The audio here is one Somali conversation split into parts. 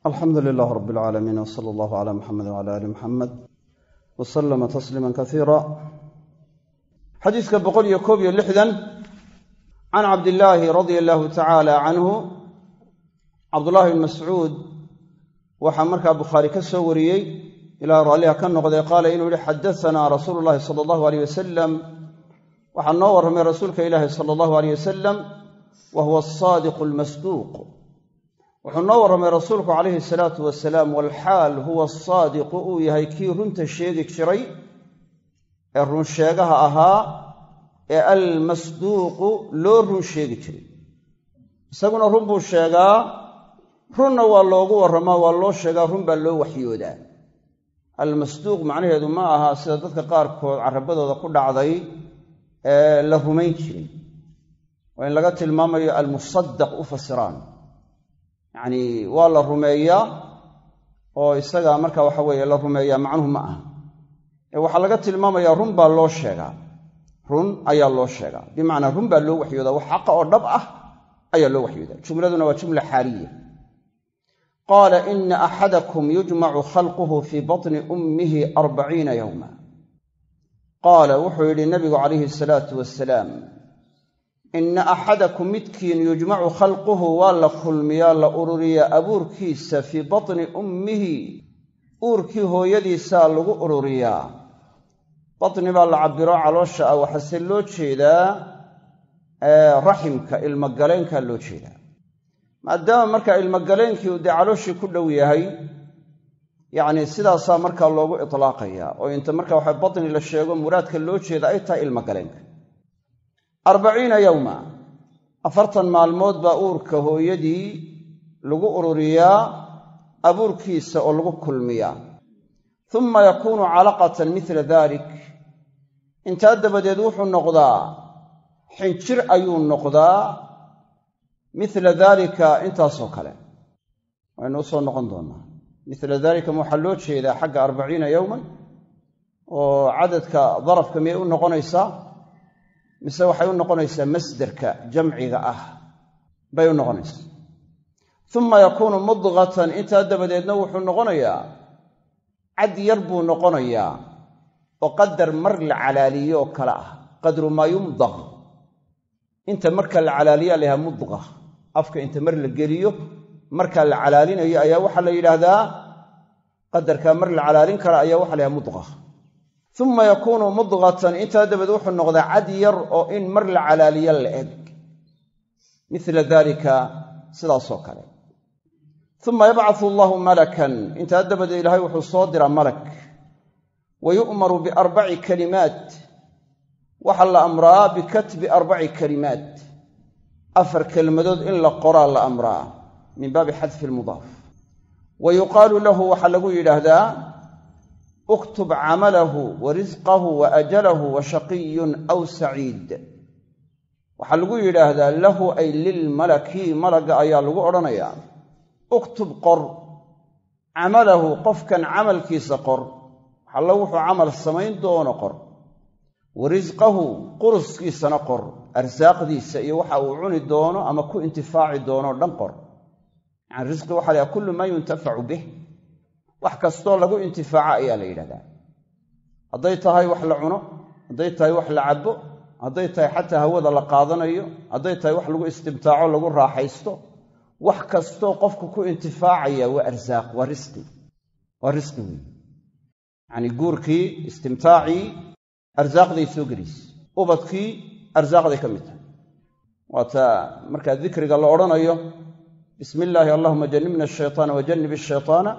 alxamdu lilaah rab alcaalamiin w sala allahu cala muxamed wcala ali muxamed wa salama tasliima kasiira xadiiska boqol iyo koob iyo lixdan can cabdillaahi radia allahu tacaala canhu cabdullahi bn mascuud waxaa markaa bukhaari ka soo wariyey ilaa raalliha ka noqday qaala inuu yihi xadasanaa rasuulu llahi sala allahu aleyh wasalam waxaa noo warramay rasuulka ilaahi sala allahu aleyh wasalam wa huwa asaadiqu almasduuq wuxuu noo warramay rasuulku calayhi salaatu wasalaam walxaal huwa asaadiqu uu yahay kii runta sheegi jiray ee runsheegaha ahaa ee almasduuqu loo run sheegi jiray isaguna run buu sheegaa runna waa loogu warramaa waa loo sheegaa run baa loo waxyoodaa almasduuq macnaheedu ma aha sida dadka qaarkood carabadooda ku dhacday ee la rumayn jiray waa in laga tilmaamayo almusadaq u fasiraan yacnii waa la rumeeyaa oo isaga marka waxa weeye la rumeeyaa macnuhu ma aha ee waxaa laga tilmaamayaa run baa loo sheegaa run ayaa loo sheegaa bimacnaa run baa loo waxyoodaa wax xaqa oo dhab ah ayaa loo waxyoodaa jumladuna waa jumla xaaliya qaala ina axadakum yujmacu khalquhu fii batni ummihi arbaciina yowma qaala wuxuu yidhi nabigu calayhi asalaatu wasalaam inna axadakum midkiin yujmacu khalquhu waa la kulmiyaa la ururiyaa abuurkiisa fii batni ummihi uurkii hooyadiisaa lagu ururiyaa batni baa la cabiro caloosha ah waxaase loo jeedaa raximka ilmogaleenkaa loo jeedaa maadaama markaa ilmogaleenkii uu dee calooshii ku dhow yahay yacni sidaasaa markaa loogu itlaaqayaa oo inta marka waxa batni la sheego muraadka loo jeeda ay tahay ilmogaleenka arbaciina yowma afartan maalmood baa uurka hooyadii lagu ururiyaa abuurkiisa oo lagu kulmiyaa uma yakuunu calaqatan mila dalik intaa dabadeed wuxuu noqdaa xinjir ayuu noqdaa mila daalika intaasoo kale waynu u soo noqon doonnaa mila daalika ma waxaa loo jeedaa xagga arbaciina yowman oo cadadka darafka miyay u noqonaysaa mise waxay u noqonaysaa masderka jamciga ah bay u noqonaysaa uma yakuunu mudqatan intaa dabadeedna wuxuu noqonayaa cad yar buu noqonayaa oo qadar mar la calaaliyo oo kale ah qadru maa yumdaq inta marka la calaaliyaa la yhaha mudqa afka inta mar la geliyo markaa la calaalinayo ayaa waxaa la yidhaahdaa qadarkaa mar la calaalin kara ayaa waxa la yhaha mudqa uma yakuunu mudqatan intaa dabadeed wuxuu noqdaa cad yar oo in mar la calaaliyo la eg mila dalika sidaasoo kale uma yabcatu allahu malakan intaa dabadeed ilaahay wuxuu soo diraa malak wa yu'maru biarbaci kalimaat waxaa la amraa bikatbi arbaci kalimaat afar kelmadood in la qoraa la amraa min baabi xadfi lmudaaf wa yuqaalu lahu waxaa lagu yidhaahdaa uktub camalahu wa risqahu wa ajalahu wa shaqiyun aw saciid waxaa lagu yidhaahdaa lahu ay lilmalaki malagga ayaa lagu odhanayaa uktub qor camalahu qofkan camalkiisa qor waxallo wuxuu camal samayn doono qor wa risqahu quruskiisana qor arsaaqdiisa iyo waxa uu cuni doono ama ku intifaaci doonoo dhan qor yani risqi waxa lahaha kullu maa yuntafacu bih wax kastoo lagu intifaaca ayaa la yidhahdaa hadday tahay wax la cuno hadday tahay wax la cabbo hadday tahay xataa hawada la qaadanayo hadday tahay wax lagu istimtaaco lagu raaxaysto wax kastoo qofku ku intifaacaya waa arsaaq waa risqi waa risqi weyn yacanii guurkii istimtaacii arsaaqday soo gelaysa ubadkii arsaaqday ka mid tahay waata markaa dikriga la odhanayo bismi illaahi allahuma jannibna ashaytaana wa jannib ashaytaana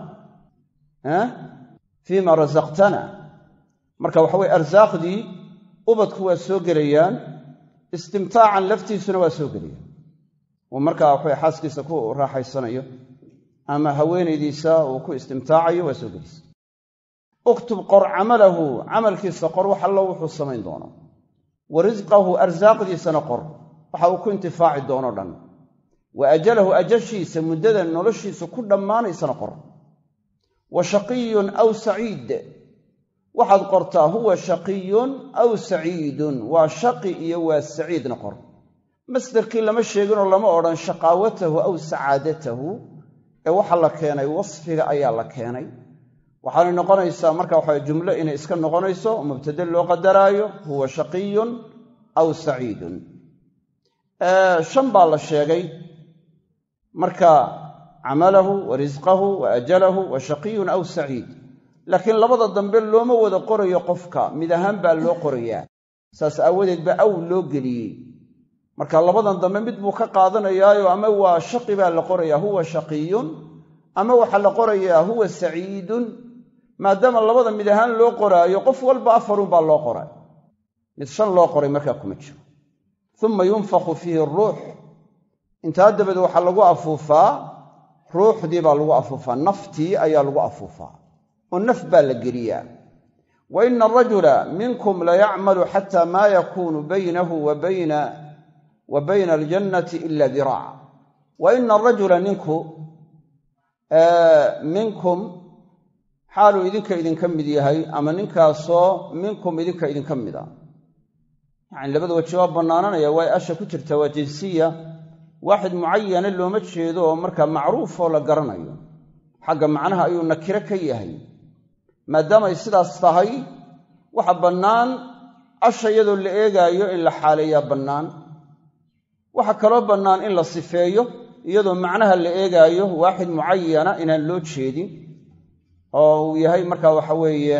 fiima rasaqtana marka waxa weye arsaaqdii ubadku waa soo gelayaan istimtaacan laftiisuna waa soo gelayaan uu markaa waxawe xaaskiisa ku raaxaysanayo ama haweenaydiisa uu ku istimtaacayo waa soo gelaysa uktub qor camalahu camalkiisa qor wax allo wuxuu samayn doono wa risqahu arsaaqdiisana qor waxa uu ku intifaaci doono dhan wa ajalahu ajashiisa muddada noloshiisa ku dhammaanaysana qor wa shaqiyun aw saciid waxaad qortaa huwa shaqiyun aw saciidun waa shaqi iyo waa saciidna qor masderkii lama sheeginoo lama odhan shaqaawatahu aw sacaadatahu ee waxa la keenay wasfiga ayaa la keenay waxaanay noqonaysaa marka waxa jumlo inay iska noqonayso oo mubtade loo qadaraayo huwa shaqiyun aw saciidun shan baa la sheegay marka camalahu wa risqahu wa ajalahu wa shaqiyun aw saciid laakiin labada dambe looma wada qorayo qofka mid ahaan baa loo qorayaa saas aawadeed baa aw loo geliyey marka labadan dambe mid buu ka qaadanayaayo ama waa shaqi baa la qorayaa huwa shaqiyun ama waxaa la qorayaa huwa saciidun maadaama labada mid ahaan loo qoraayo qof walba afarunbaa loo qoray mid shan loo qoray markaa kuma jiro uma yunfakhu fiihi ruux intaa dabadeed waxaa lagu afuufaa ruuxdii baa lagu afuufaa naftii ayaa lagu afuufaa oo naf baa la geliyaa wa ina arajula minkum layacmalu xata maa yakuunu baynahu wa bayna wa bayna aljannati ila diraac wa ina arajula ninku minkum xaaluu idinka idinka mid yahay ama ninkaasoo minkum idinka idinka mid a yacani labada waji waa bannaananaya waay asha ku jirta waa jinsiya waaxid mucayana looma jeedo oo markaa macruufoo la garanayo xagga macnaha ayuu nakiro ka yahay maadaamay sidaas tahay waxa bannaan asha iyadoo la eegaayo in la xaaleeyaa bannaan waxa kaloo bannaan in la sifeeyo iyadoo macnaha la eegaayo waaxid mucayana inaan loo jeedin oo uu yahay markaa waxa weeye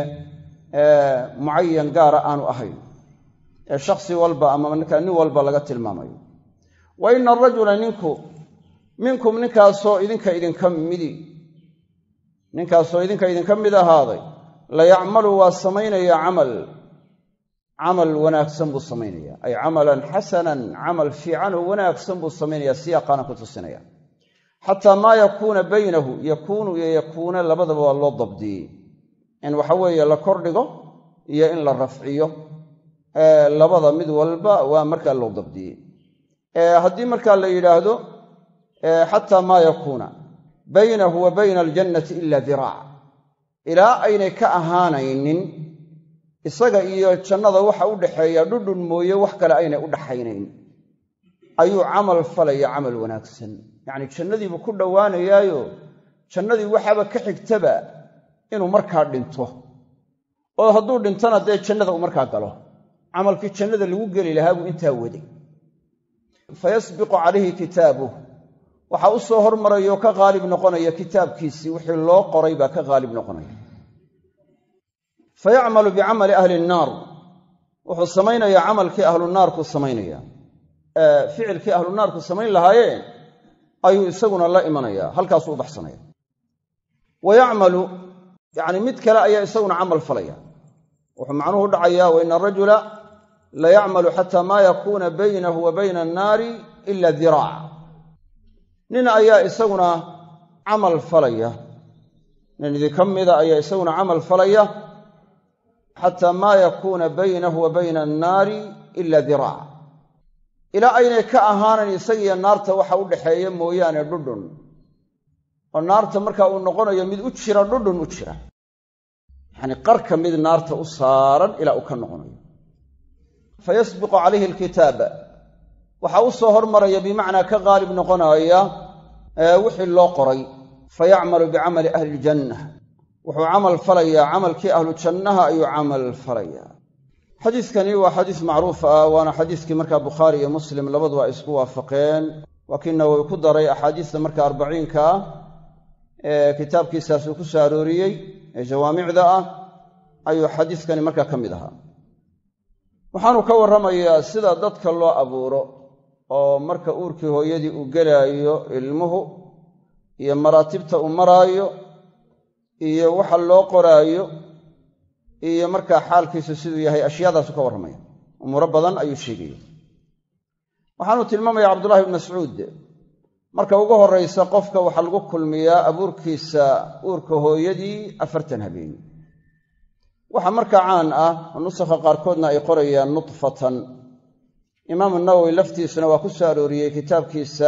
mucayan gaara aanu ahayn ee shakhsi walba ama markaa nin walba laga tilmaamayo wa ina arajula ninku minkum ninkaasoo idinka idinka midi ninkaasoo idinka idinka mid ahaaday la yacmalu waa samaynaya camal camal wanaagsan buu samaynaya ay camalan xasanan camal fiican oo wanaagsan buu samaynaya siyaaqaana ku tusinaya xataa maa yakuuna baynahu yakuunu iyo yakuuna labadaba waa loo dabdiyey in waxa weeye la kordhigo iyo in la rafciyo labada mid walba waa markaa loo dabdiyey haddii markaa la yidhaahdo xataa maa yakuuna baynahu wa bayna aljannati ila diraac ilaa aynay ka ahaanaynin isaga iyo jannada waxa u dhaxeeya dhudhun mooye wax kale aynay u dhaxaynayn ayuu camal falaya camal wanaagsan yacni jannadiibuu ku dhowaanayaayo jannadii waxaaba ka xigtaba inuu markaa dhinto oo hadduu dhintona dee jannada uu markaa galo camalkii jannada lagu geli lahaa buu intaa waday fayasbiqu calayhi kitaabuh waxaa u soo hormarayoo ka qaalib noqonaya kitaabkiisii wixii loo qoray baa ka qaalib noqonaya fayacmalu bicamali ahli nnaar wuxuu samaynayaa camalkii ahlu naarku samaynaya ficilkii ahlu naarku samayn lahaayeen ayuu isaguna la imanaya halkaasuu u baxsanaya wa yacmalu yacni mid kale ayaa isaguna camal falaya wuxuu macnuhu dhacayaa wa ina arajula la yacmalu xataa maa yakuuna baynahu wa bayna annaari ila diraac nin ayaa isaguna camal falaya nin idinka mida ayaa isaguna camal falaya xataa maa yakuuna baynahu wa bayna annaari ila diraac ilaa aynay ka ahaanan isagiiyo naarta waxa u dhaxeeya mooyaane dhudhun oo naarta marka uu noqonayo mid u jira dhudhun u jira yacni qarka mid naarta u saaran ilaa uu ka noqonayo fayasbiqu calayhi alkitaaba waxaa u soo hormaraya bimacnaa ka qaalib noqonaya wixii loo qoray fayacmalu bicamali ahli iljanna wuxuu camal falayaa camalkii ahlu jannaha ayuu camal falayaa xadiiskani waa xadiis macruuf ah waana xadiiskii markaa bukhaari iyo muslim labaduba ay isku waafaqeen waa kii nawowi ku daray axaadiista marka arbaciinka ah ee kitaabkiisaas uu ku soo arooriyey ee jawaamicda ah ayuu xadiiskani markaa ka mid ahaa waxaanu ka warramayaa sida dadka loo abuuro oo marka uurkii hooyadii uu gelaayo ilmuhu iyo maraatibta uu maraayo iyo waxa loo qoraayo iyo markaa xaalkiisu siduu yahay ashyaadaasu ka warramaya umuuro badan ayuu sheegaya waxaanu tilmaamaya cabdullahi ibn mascuud marka ugu horraysa qofka waxaa lagu kulmiyaa abuurkiisa uurka hooyadii afartan habeen waxaa markaa caan ah oo nusakha qaarkoodna ay qorayaan nudfatan imaamu nawowi laftiisuna waa ku soo arooriyey kitaabkiisa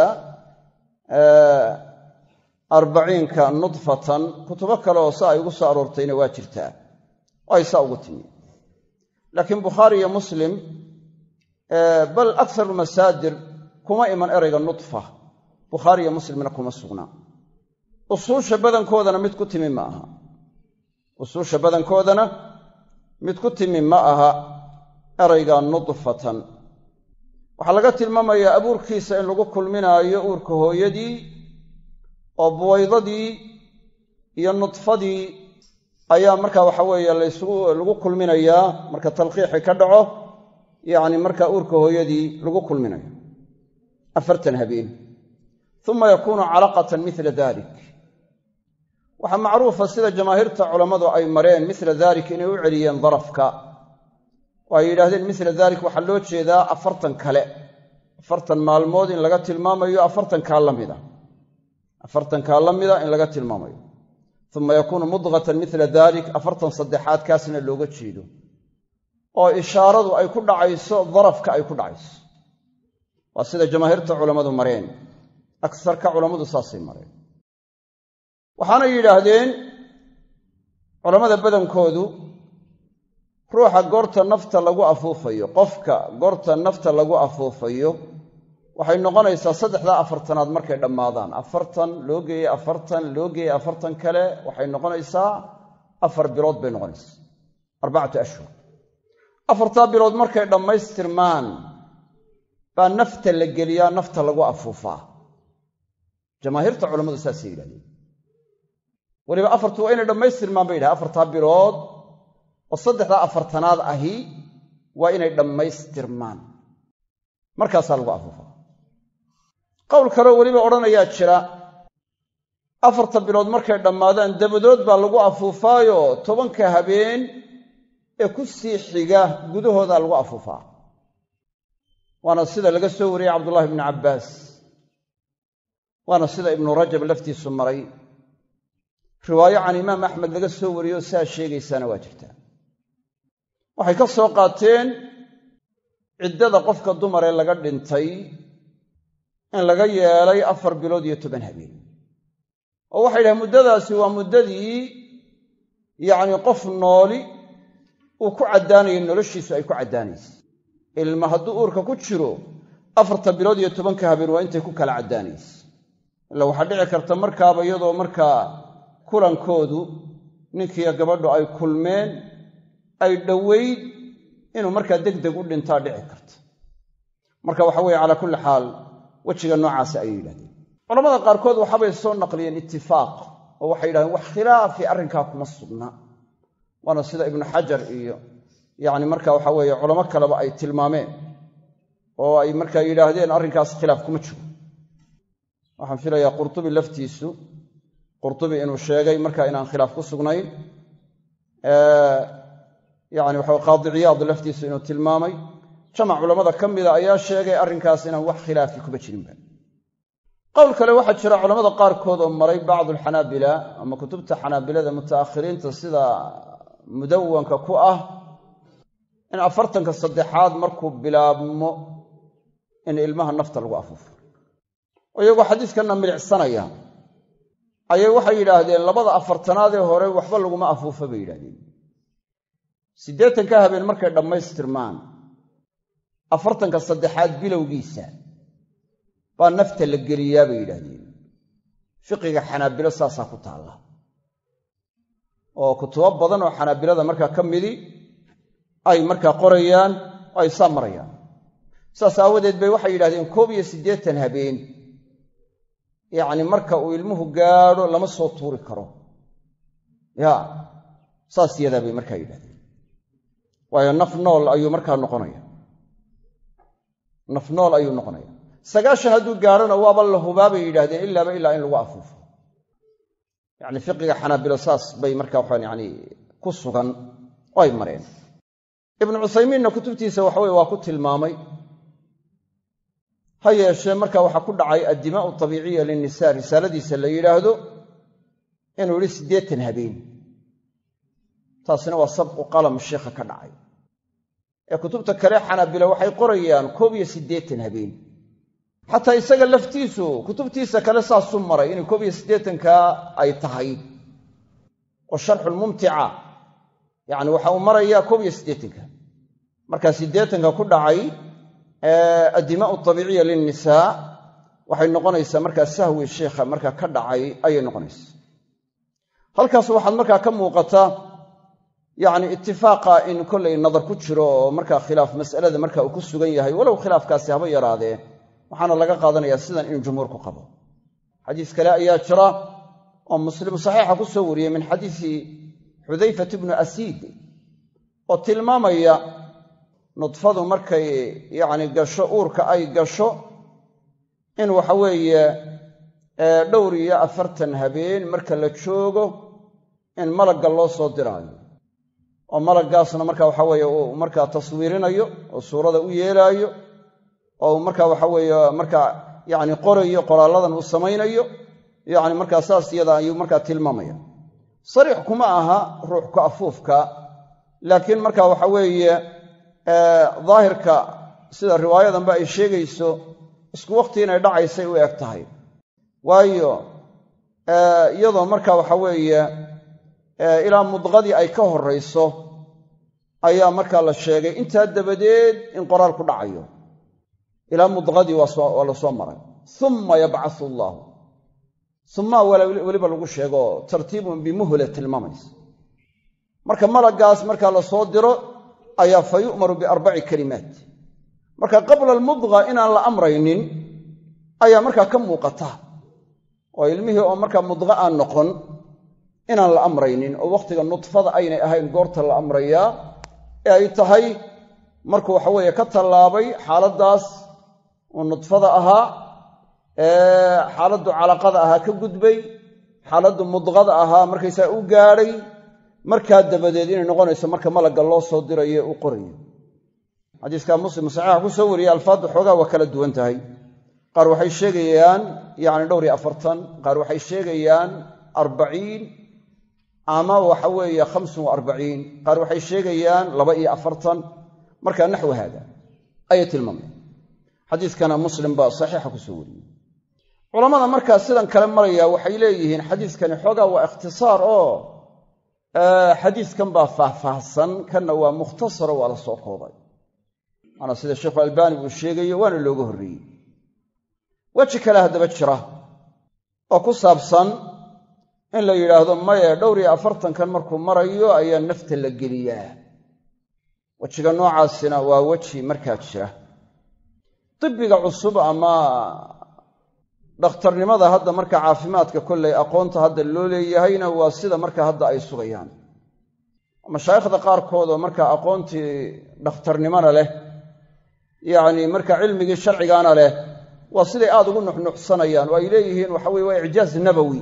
arbaciinka nudfatan kutubo kale oo sa ay ugu soo aroortayna waa jirtaa oo ay saa ugu timi laakiin bukhaari iyo muslim bal akharu masaadir kuma iman erayga nudfa bukhaari iyo muslimna kuma sugnaa usuusha badankoodana mid ku timi ma aha usuusha badankoodana mid ku timi ma aha erayga nudfatan waxaa laga tilmaamayaa abuurkiisa in lagu kulminaayo uurka hooyadii oo buwaydadii iyo nudfadii ayaa marka waxa weeye laysugu lagu kulminayaa marka talqiixi ka dhaco yacni marka uurka hooyadii lagu kulminayo afartan habeen uma yakuunu calaqatan mila dalik waxaa macruufa sida jamaahiirta culammadu ay mareen mila dalik inay u celiyeen darafka oo ay yidhaahdeen mila dalik waxaa loo jeedaa afartan kale afartan maalmood in laga tilmaamayo afartankaa la mida afartankaa la mida in laga tilmaamayo uma yakuunu mudqatan mila dalik afartan saddexaad kaasna looga jeedo oo ishaaradu ay ku dhacayso darafka ay ku dhacayso waa sida jamaahiirta culammadu mareen agsarka culammadu saasay mareen waxaanay yidhaahdeen culammada badankoodu ruuxa goorta nafta lagu afuufayo qofka goorta nafta lagu afuufayo waxay noqonaysaa saddexdaa afartanaad markay dhammaadaan afartan loo geeyey afartan loo geeyey afartan kale waxay noqonaysaa afar bilood bay noqonaysaa arbacatu ashhur afartaa bilood markay dhammaystirmaan baa nafta la geliyaa nafta lagu afuufaa jamaahiirta culammadu saasay yidhahdeen weliba afartu waa inay dhammaystirmaan bay yidhahen afartaa bilood oo saddexdaa afartanaad ahi waa inay dhammaystirmaan markaasaa lagu afuufaa qowl kaleo weliba odhanayaa jira afarta bilood markay dhammaadaan dabadood baa lagu afuufaayo tobanka habeen ee ku sii xiga gudahoodaa lagu afuufaa waana sida laga soo wariyey cabdullahi bnu cabbaas waana sida ibnu rajab laftiisu maray riwaayo can imaam axmed laga soo wariyo saa sheegaysaana waa jirtaa waxay ka soo qaateen ciddada qofka dumar ee laga dhintay in laga yeelay afar bilood iyo toban habeen oo waxay dhahen muddadaasi waa muddadii yacni qof nooli uu ku caddaanayay noloshiisu ay ku caddaanaysa ilma hadduu uurka ku jiro afarta bilood iyo tobanka habeen waa intay ku kala caddaanaysa ila waxaa dhici karta markaaba iyadoo markaa kulankoodu ninkiiyo gabadhu ay kulmeen ay dhoweyd inuu markaa deg deg u dhintaa dhici karta marka waxa weeye calaa kulli xaal wejiga noocaasa ayay yidhahdeen culamada qaarkood waxaabay soo naqliyeen itifaaq oo waxay yidhahdeen wax khilaafi arrinkaa kuma sugna waana sida ibnu xajar iyo yacni marka waxa weeye culamo kaleba ay tilmaameen oo ay markaa yidhaahdeen arrinkaas khilaaf kuma jiro waxaan filayaa qurtubi laftiisu qurtubi inuu sheegay marka inaan khilaaf ku sugnayn yani waxa qaadi ciyaad laftiisu inuu tilmaamay jamac culammada ka mida ayaa sheegay arrinkaas inaan wax khilaafi kuma jirinba qowl kale waxaa jira culamada qaarkood oo maray bacdu alxanaabila ama kutubta xanaabilada mutaakhiriinta sida mudawanka ku ah in afartanka saddexaad markuu bilaabmo in ilmaha nafta lagu afuufo oo iyagoo xadiiskanna milicsanaya ayay waxay yidhaahdeen labada afartanaadee hore waxba laguma afuufo bay yidhahdeen siddeetanka habeen markay dhammaystirmaan afartanka saddexaad bilowgiisa baa nafta la geliyaa bay yidhaahdeen fiqiga xanaabilo saasaa ku taalla oo kutubo badan oo xanaabilada markaa ka midi ay markaa qorayaan oo ay saa marayaan saas aawadeed bay waxay yidhahdeen koob iyo siddeetan habeen yacni marka uu ilmuhu gaadho lama soo tuuri karo ya saas yadaa bay markaa yidhahdeen waayo naf nool ayuu markaa noqonaya naf nool ayuu noqonaya sagaashan hadduu gaadhona waaba la hubaa bay yidhahdeen ilaaba ilaa in lagu afuufo yacni fiqiga xanaabilo saas bay markaa waxaan yani ku sugan oo ay mareen ibnu cuthaymiinna kutubtiisa waxaweye waa ku tilmaamay ha yeeshee marka waxaa ku dhacay addimaa'u tabiiciya linnisaa risaaladiisa la yidhaahdo inuu yidhi siddeetan habeen taasina waa sabqu qalam sheikha ka dhacay ee kutubta kale xanaabila waxay qorayaan koob iyo siddeetan habeen xataa isaga laftiisu kutubtiisa kale saasuu maray inay koob iyo siddeetanka ay tahay oo sharxulmumtica yacni waxa uu marayaa koob iyo siddeetanka markaa siddeetanka ku dhacay addimaa'u tabiiciya linnisaa waxay noqonaysaa markaa sahwi sheikha markaa ka dhacay ayay noqonaysaa halkaas waxaad markaa ka muuqata yacni itifaaqa in kollay nadar ku jiro oo markaa khilaaf mas'alada marka uu ku sugan yahay walow khilaafkaasi haba yaraadee waxaana laga qaadanayaa sidan inuu jumhuurku qabo xadiis kale ayaa jira oo muslim saxiixa ku soo wariyey min xadiisi xudayfat bnu asiid oo tilmaamaya nudfadu markay yacni gasho uurka ay gasho in waxa weeye dhowr iyo afartan habeen marka la joogo in malagga loo soo diraayo oo malaggaasna marka waxa weeye uu markaa taswiirinayo oo suurada u yeelaayo oo uu marka waxa weeye markaa yacni qorayo qoraalladan uu samaynayo yacni markaa saas iyada ayuu markaa tilmaamaya sariix kuma aha ruux ku afuufka laakiin marka waxa weeye daahirka sida riwaayadanba ay sheegayso isku waqti inay dhacaysay u eg tahay waayo iyadoo marka waxa weeye ilaa mudqadii ay ka horrayso ayaa markaa la sheegay intaa dabadeed in qoraal ku dhacayo ilaa mudqadii waa la soo maray uma yabcasu allaahu uma weliba lagu sheego tartiibun bimuhla tilmaamaysa marka malaggaas markaa la soo diro ayaa fa yu'maru biarbaci kalimaat marka qabla almudqa inaan la amraynin ayaa markaa ka muuqata oo ilmihii oo markaa mudqa aan noqon inaan la amraynin oo wakhtiga nudfada aynay ahayn goorta la amrayaa ee ay tahay markuu waxaweeye ka tallaabay xaaladdaas uu nudfada ahaa xaaladdu calaqada ahaa ka gudbay xaaladdu mudqada ahaa markaysaa u gaadhay markaa dabadeed inay noqonayso marka malagga loo soo dirayo uu qorayo xadiiskaa muslim saxiixa ku soo wariyey alfaadda xoogaa waa kala duwan tahay qaar waxay sheegayaan yacni dhowr iyo afartan qaar waxay sheegayaan arbaciin ama waxa weeye khamsun wa arbaciin qaar waxay sheegayaan laba iyo afartan markaa naxwi haada ayay tilmaameen xadiiskana muslim baa saxiixa ku soo wariyey culammada markaa sidan kale maraya waxay leeyihiin xadiiskani xoogaa waa ikhtisaar oo xadiiskan baa faahfaahsan kanna waa mukhtasaro waa la soo koobay waana sida sheikhu albaani uu sheegayo waana looga horreeyey weji kale haddaba jira oo ku saabsan in la yidhaahdo maye dhowr iyo afartankan markuu marayo ayaa nafta la geliyaa wejiga noocaasina waa weji markaa jira tibbiga cusub ama dhakhtarnimada hadda marka caafimaadka kollay aqoonta hadda loo leeyahayna waa sida marka hadda ay sugayaan mashaayikhda qaarkood oo marka aqoontii dhakhtarnimona leh yacni marka cilmigii sharcigaana leh waa siday aad ugu nuxnuxsanayaan oo ay leeyihiin waxa weye waa icjaaz nabowi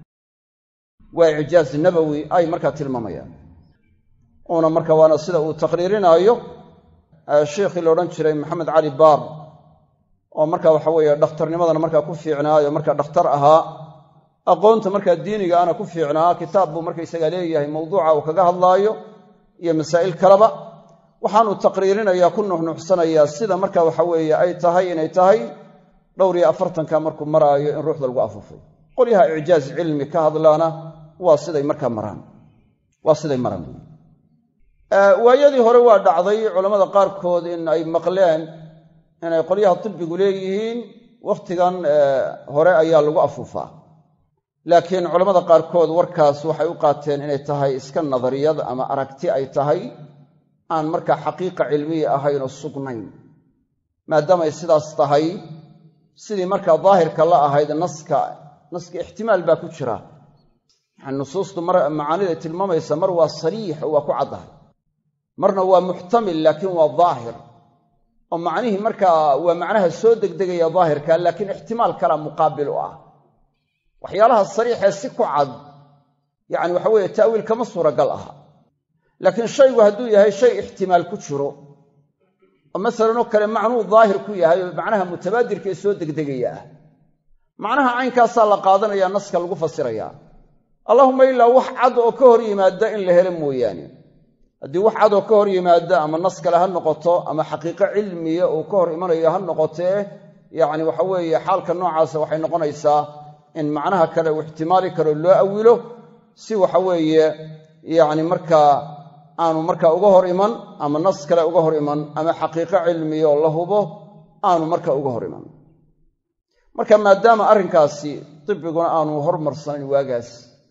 waa icjaaz nabowi ay markaa tilmaamayaan uuna marka waana sida uu taqriirinaayo sheikhii la odhan jiray maxamed cali baar oo marka waxa weeye dhakhtarnimadana markaa ku fiicnaayo markaa dhakhtar ahaa aqoonta markaa diiniga ana ku fiicnaa kitaab buu markaysaga leeyahay mawduuca uu kaga hadlaayo iyo masaa'il kaleba waxaanuu taqriirinayaa ku nuxnuxsanayaa sida marka waxa weeye ay tahay inay tahay dhowr iyo afartanka markuu maraayo in ruuxda lagu afuufay qolyaha icjaaz cilmi ka hadlaana waa siday markaa maraan waa siday maraan waayadii hore waa dhacday culammada qaarkood in ay maqleen inay qolyaha tibbigu leeyihiin wakhtigan hore ayaa lagu afuufaa laakiin culammada qaarkood warkaas waxay u qaateen inay tahay iska nadariyad ama aragti ay tahay aan markaa xaqiiqa cilmiya ahayn oo sugnayn maadaamay sidaas tahay sidii markaa daahirka la ahayd naska naska ixtimaal baa ku jira yani nusuustu mar macaaniday tilmaamaysa mar waa sariix oo waa ku caddahay marna waa muxtamil laakiin waa daahir oo macnihii markaa waa macnaha soo degdegaya daahirka laakiin ixtimaal kala muqaabil u ah waxyaalaha sariixee si ku cad yacni waxa weeye ta'wiil kama suuragal aha laakiin shaygu hadduu yahay shay ixtimaal ku jiro oo masalan oo kale macnuu daahir ku yahay oo macnaha mutabaadirka ee soo degdegaya ah macnaha caynkaasaa la qaadanaya naska lagu fasirayaa allahuma ilaa wax cad oo ka hor yimaada in la helo mooyaane haddii wax cad oo ka hor yimaada ama nas kale ha noqoto ama xaqiiqo cilmiya uu ka hor imanayo ha noqotee yacni waxa weeye xaalka noocaasa waxay noqonaysaa in macnaha kale uu ixtimaali karo loo awilo si waxa weeye yacni markaa aanu markaa uga hor iman ama nas kale uga hor iman ama xaqiiqo cilmiya oo la hubo aanu markaa uga hor iman marka maadaama arrinkaasi dibiguna aanu hormarsanayn waagaas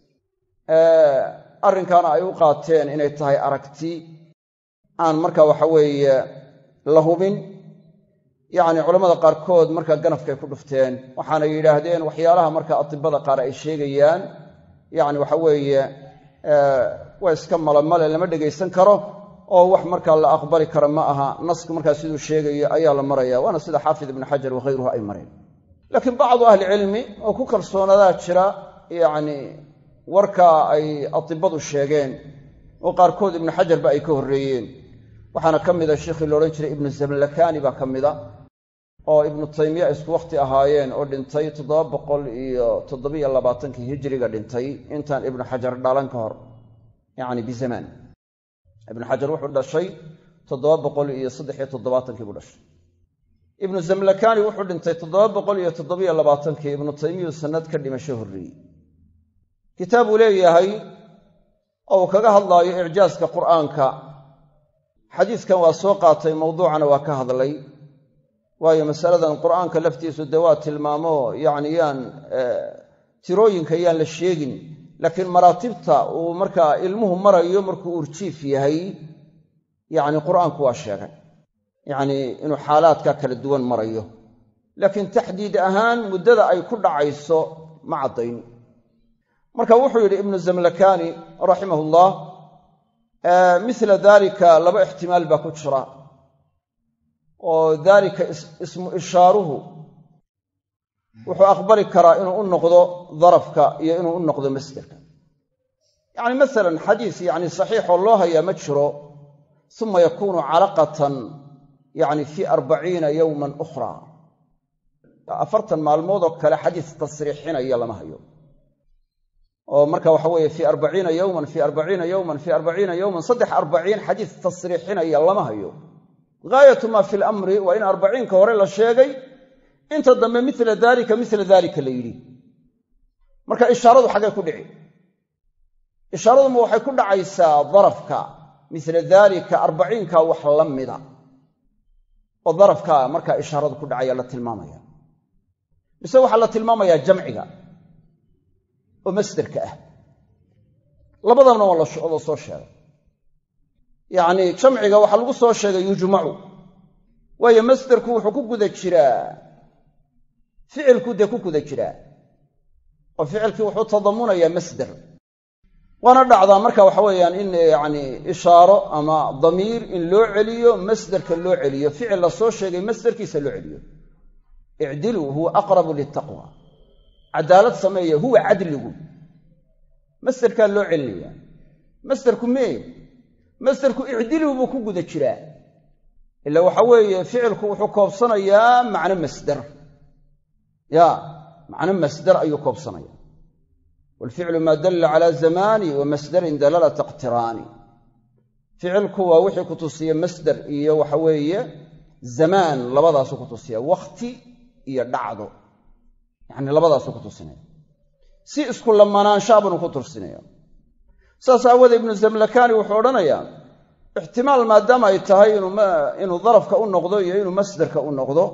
arrinkaana ay u qaateen inay tahay aragti aan marka waxa weeye la hubin yacni culammada qaarkood markaa ganafkay ku dhufteen waxaana yidhaahdeen waxyaalaha marka atibada qaar ay sheegayaan yacni waxa weeye waa iska malamale lama dhegaysan karo oo wax markaa la aqbali kara ma aha nasku markaa siduu sheegayo ayaa la maraya waana sida xaafid ibnu xajar wakhayruhu ay mareen laakiin bacdu ahlicilmi oo ku kalsoonadaa jira yacni warkaa ay atibadu sheegeen oo qaarkood ibnu xajarba ay ka horreeyeen waxaana ka mida sheikhii la odhan jiray ibnu zamlakani baa ka mida oo ibnu taymiya isku wakhti ahaayeen oo dhintay toddoba boqol iyo toddobiyo labaatankii hijiriga dhintay intaan ibnu xajar dhalan ka hor yacni bizamaan ibnu xajar wuxuu dhashay toddoba boqol iyo saddexiyo toddobaatankii buu dhashay ibnu zamlakani wuxuu dhintay toddoba boqol iyo toddobiyo labaatankii ibnu taymiyu sanad ka dhimasho horreeyey kitaab uu leeyahay oo uu kaga hadlaayo icjaaska qur'aanka xadiiskan waa soo qaatay mawduucana waa ka hadlay waayo masaladan qur'aanka laftiisu dee waa tilmaamo yacni yaan tirooyinka yaan la sheegin laakiin maraatibta uu markaa ilmuhu marayo markuu urjiif yahay yacni qur'aanku waa sheegay yacnii inuu xaalaadka kala duwan marayo laakiin taxdiid ahaan muddada ay ku dhacayso ma caddayn marka wuxuu yidhi ibnu zamlakani raximahullah mila dalika laba ixtimaal baa ku jira oo daalika ismu ishaaruhu wuxuu aqbali karaa inuu u noqdo darafka iyo inuu u noqdo masderka yacni masalan xadiis yacni saxiixoo loo hayaa ma jiro uma yakuunu calaqatan yacni fii arbaciina yowman ukhra afartan maalmood oo kale xadiis tasriixinaya lama hayo oo marka waxa weeye fii arbaciina yowman fii arbaciina yowman fii arbaciina yowman saddex arbaciin xadiis tasriixinaya lama hayo gaayatu maa fi lamri waa in arbaciinka hore la sheegay inta dambe mila daalika mila daalika la yidhi marka ishaaradu xaggay ku dhici ishaaraduma waxay ku dhacaysaa darafka mila daalika arbaciinka wax la mida oo darafka markaa ishaaradu ku dhacaya la tilmaamaya mise waxaa la tilmaamayaa jamciga oo masderka ah labadabna waa la soo sheegay yacni jamciga waxaa lagu soo sheegay yujmacu waayo masderku wuxuu ku guda jiraa ficilku dee ku guda jiraa oo ficilkii wuxuu tadamunayaa masder waana dhacdaa marka waxa weeyaan in yacni ishaaro ama damiir in loo celiyo masderka loo celiyo ficil la soo sheegay masderkiisa loo celiyo icdiluu huwa aqrabu liltaqwa cadaalad sameeya huwa cadligu masderkaa loo celinaya masderku mee masderku icdiluu buu ku guda jiraa ila waxa weeye ficilku wuxuu koobsanayaa macno masder ya macno masder ayuu koobsanaya walficlu maa dalla calaa zamaani wa masdarin dalalata iqtiraani ficilku waa wixii ku tusiya masder iyo waxa weeye zamaan labadaasuu ku tusiya wakhti iyo dhacdo yacni labadaasuu ku tusinaya si isku lamanaanshaabanu ku tursinaya saas aawoodee ibnu zamlakani wuxuu odhanayaa ixtimaal maadaama ay tahay inuu darafka u noqdo iyo inuu masderka u noqdo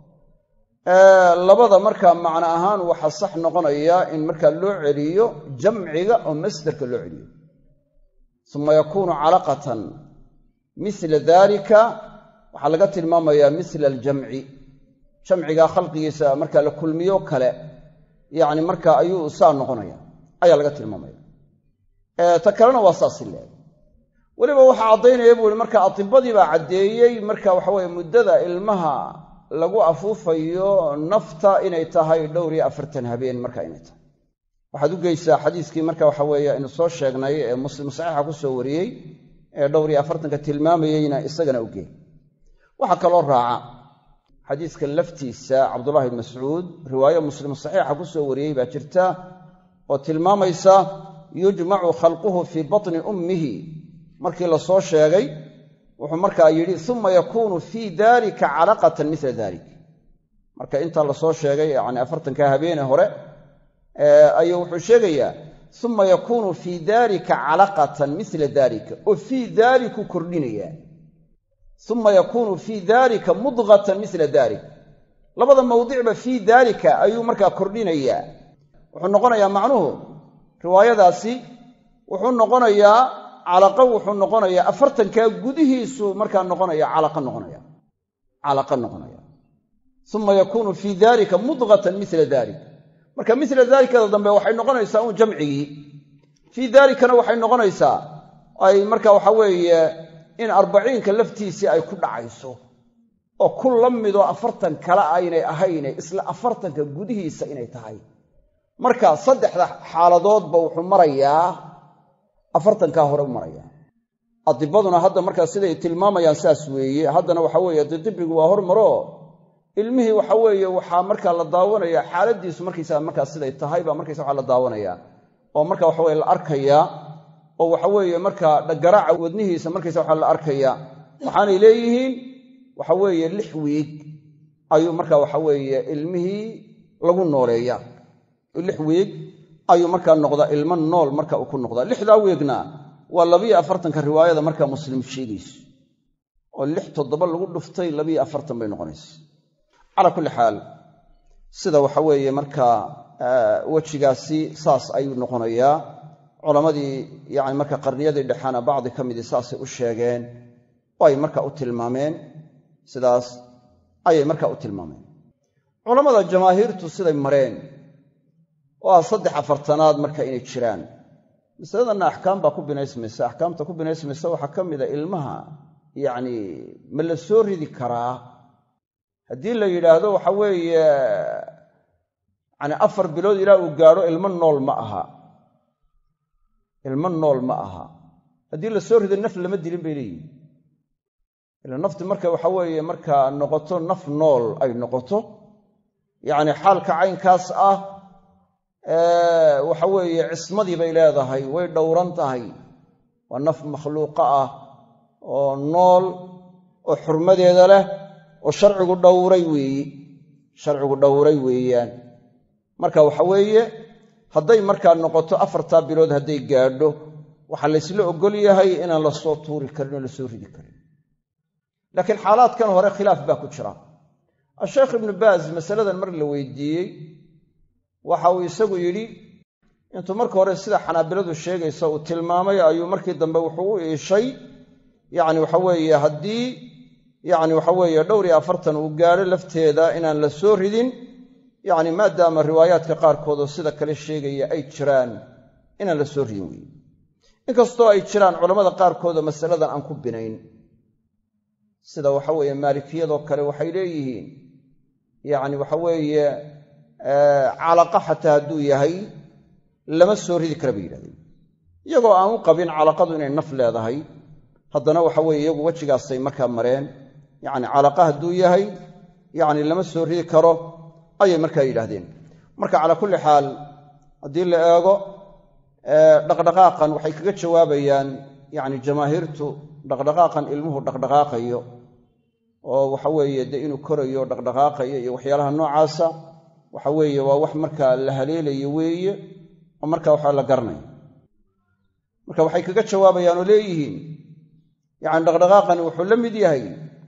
labada markaa macno ahaan waxaa sax noqonaya in markaa loo celiyo jamciga oo masderka loo celiyo uma yakuunu calaqatan mila dalika waxaa laga tilmaamayaa mila aljamci jamcigaa khalqigiisa markaa la kulmiyo kale yacni marka ayuu saa noqonaya ayaa laga tilmaamaya ta kalena waa saasi leeg weliba waxaa caddaynaya buu ihi marka atibadii baa caddeeyey marka waxaweye muddada ilmaha lagu afuufayo nafta inay tahay dhowr iyo afartan habeen marka inay tahay waxaad u geysaa xadiiskii marka waxa weeye aynu soo sheegnay ee muslim saxiixa ku soo wariyey ee dhowr iyo afartanka tilmaamayeyna isagana u geey waxaa kaloo raaca xadiiskan laftiisa cabdullahi bn mascuud riwaayo muslim saxiixa ku soo wariyey baa jirta oo tilmaamaysa yujmacu khalquhu fii batni ummihi markii la soo sheegay wuxuu markaa yidhi uma yakuunu fii dalika calaqatan mila dalik marka intaa lasoo sheegay yani afartanka habeene hore ayuu wuxuu sheegayaa uma yakuunu fii dalika calaqatan mila dalika oo fii daliku kordhinaya uma yakuunu fii dalika mudqatan mila dalik labada mawdicba fii daalika ayuu markaa kordhinayaa wuxuu noqonayaa macnuhu riwaayadaasi wuxuu noqonayaa calaqa wuxuu noqonayaa afartankaa gudihiisu markaa noqonaya calaqa noqonaya calaqa noqonaya uma yakuunu fii dalika mudqatan mila dalik marka mila dalikada dambe waxay noqonaysaa un jamcigii fii dalikana waxay noqonaysaa ay marka waxa weeye in arbaciinka laftiisii ay ku dhacayso oo ku la midoo afartan kale aynay ahayne isla afartanka gudihiisa inay tahay marka saddexda xaaladoodba wuxuu marayaa afartankaa hore u marayaa adibaduna hadda markaa siday tilmaamayaan saas weeye haddana waxa weeye dee dibigu waa hormaro ilmihii waxa weeye waxaa markaa la daawanaya xaaladiisu markaysaa markaa siday tahay baa markaysa waxa la daawanaya oo marka waxa weye la arkayaa oo waxa weeye markaa garaaca wadnihiisa markaysa waxa la arkaya waxaanay leeyihiin waxa weeye lix wiig ayuu marka waxa weeye ilmihii lagu nooleeya lix wiig ayuu markaa noqdaa ilmo nool marka uu ku noqdaa lixdaa wiigna waa labiyo afartanka riwaayada markaa muslim sheegayso oo lix toddoba lagu dhuftay labiyo afartan bay noqonaysa calaa kulli xaal sida waxa weeye markaa wejigaasi saas ayuu noqonayaa culammadii yani marka qarniyadii dhexaana bacdi ka midii saasay u sheegeen oo ay marka u tilmaameen sidaas ayay marka u tilmaameen culammada jamaahiirtu siday mareen oo ah saddex afartanaad marka inay jiraan masaladanna axkaam baa ku binaysmaysa axkaamta ku binaysmaysa waxaa ka mida ilmaha yacni ma la soo ridi karaa haddii la yidhaahdo waxa weeye yani afar bilood ilaa uu gaadho ilmo nool ma aha ilmo nool ma aha haddii la soo rido naf lama dilin bay leeyihin ila nafti marka waxa weeye markaa noqoto naf nool ay noqoto yacni xaalka caynkaas ah waxa weeye cismadii bay leedahay way dhowran tahay waa naf makhluuqa ah oo nool oo xurmadeeda leh oo sharcigu dhowray weeyi sharcigu dhowray weeyaan marka waxa weeye hadday markaa noqoto afartaa bilood hadday gaadho waxaa laysla ogol yahay inaan la soo tuuri karin oo la soo ridi karin laakiin xaalaadkan hore khilaaf baa ku jira asheekh ibnu baaz masaladan mar la weydiiyey waxa uu isagu yidhi intuu marka hore sida xanaabiladu sheegaysa uu tilmaamay ayuu markii dambe wuxuu u iishay yacni waxa weeye haddii yacni waxa weeye dhowr iyo afartan uu gaadho lafteeda inaan la soo ridin yacni maadaama riwaayaadka qaarkoodoo sida kale sheegaya ay jiraan inaan la soo ridin weeye inkastoo ay jiraan culammada qaarkoodoo masaladan aan ku binayn sida waxa weeye maalikiyadoo kale waxay leeyihiin yacni waxa weeye calaqa xataa hadduu yahay lama soo ridi kara bay yidhahdeen iyagoo aan u qabin calaqadu inay naf leedahay haddana waxa weeye iyagu wejigaasay markaa mareen yacni calaqa hadduu yahay yacni lama soo ridi karo ayay markaa yidhaahdeen marka calaa kulli xaal haddii la eego dhaqdhaqaaqan waxay kaga jawaabayaan yacni jamaahiirtu dhaqdhaqaaqan ilmuhu dhaqdhaqaaqayo oo waxa weeye dee inuu korayo dhaqdhaqaaqayo iyo waxyaalaha noocaasa waxa weeye waa wax markaa la haleelayo weeye oo markaa waxaa la garanaya marka waxay kaga jawaabayaan oo leeyihiin yacni dhaqdhaqaaqani wuxuu la mid yahay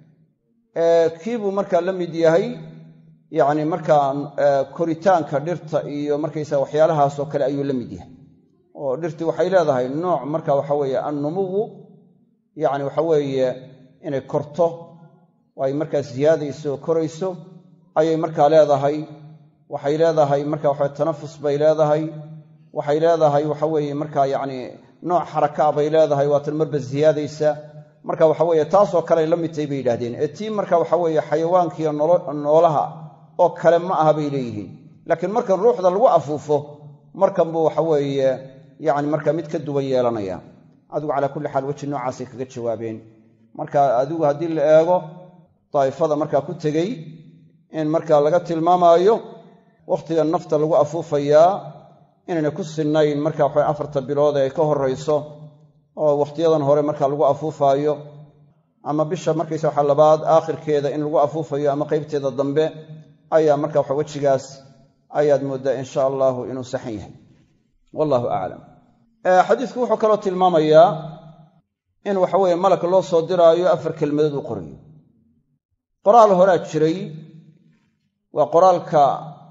kiibuu markaa la mid yahay yacni markaa koritaanka dhirta iyo markaysaa waxyaalahaasoo kale ayuu la mid yahay oo dhirtii waxay leedahay nooc marka waxa weeye annumuwu yacni waxa weeye inay korto oo ay markaa siyaadayso oo korayso ayay markaa leedahay waxay leedahay marka waxa tanafus bay leedahay waxay leedahay waxa weeye markaa yacni nooc xarakaa bay leedahay waatan marba siyaadaysa marka waxa weeye taasoo kale ay la mid tahay bay yidhahdeen ee tii marka waxa weeye xayawaankiiyo noolaha oo kale ma aha bay leeyihiin laakiin markan ruuxda lagu afuufo markan buu waxa weeye yacni marka mid ka duwan yeelanaya adigu calaa kulli xaal weji noocaasay kaga jawaabeen marka adigu haddii la eego daa'ifada markaa ku tegey in markaa laga tilmaamaayo wakhtiga nafta lagu afuufayaa inayna ku sinnayn marka waxa afarta bilood ee ay ka horrayso oo wakhtiyadan hore marka lagu afuufaayo ama bisha markaysa waxa labaad aakhirkeeda in lagu afuufayo ama qaybteeda dambe ayaa marka waxa wejigaas ayaad mooddaa insha allahu inuu saxan yahay wallahu aclam xadiidku wuxuu kaloo tilmaamayaa in waxa weeye malak loo soo diraayo afar kelmadood u qorayo qoraal horaa jiray waa qoraalka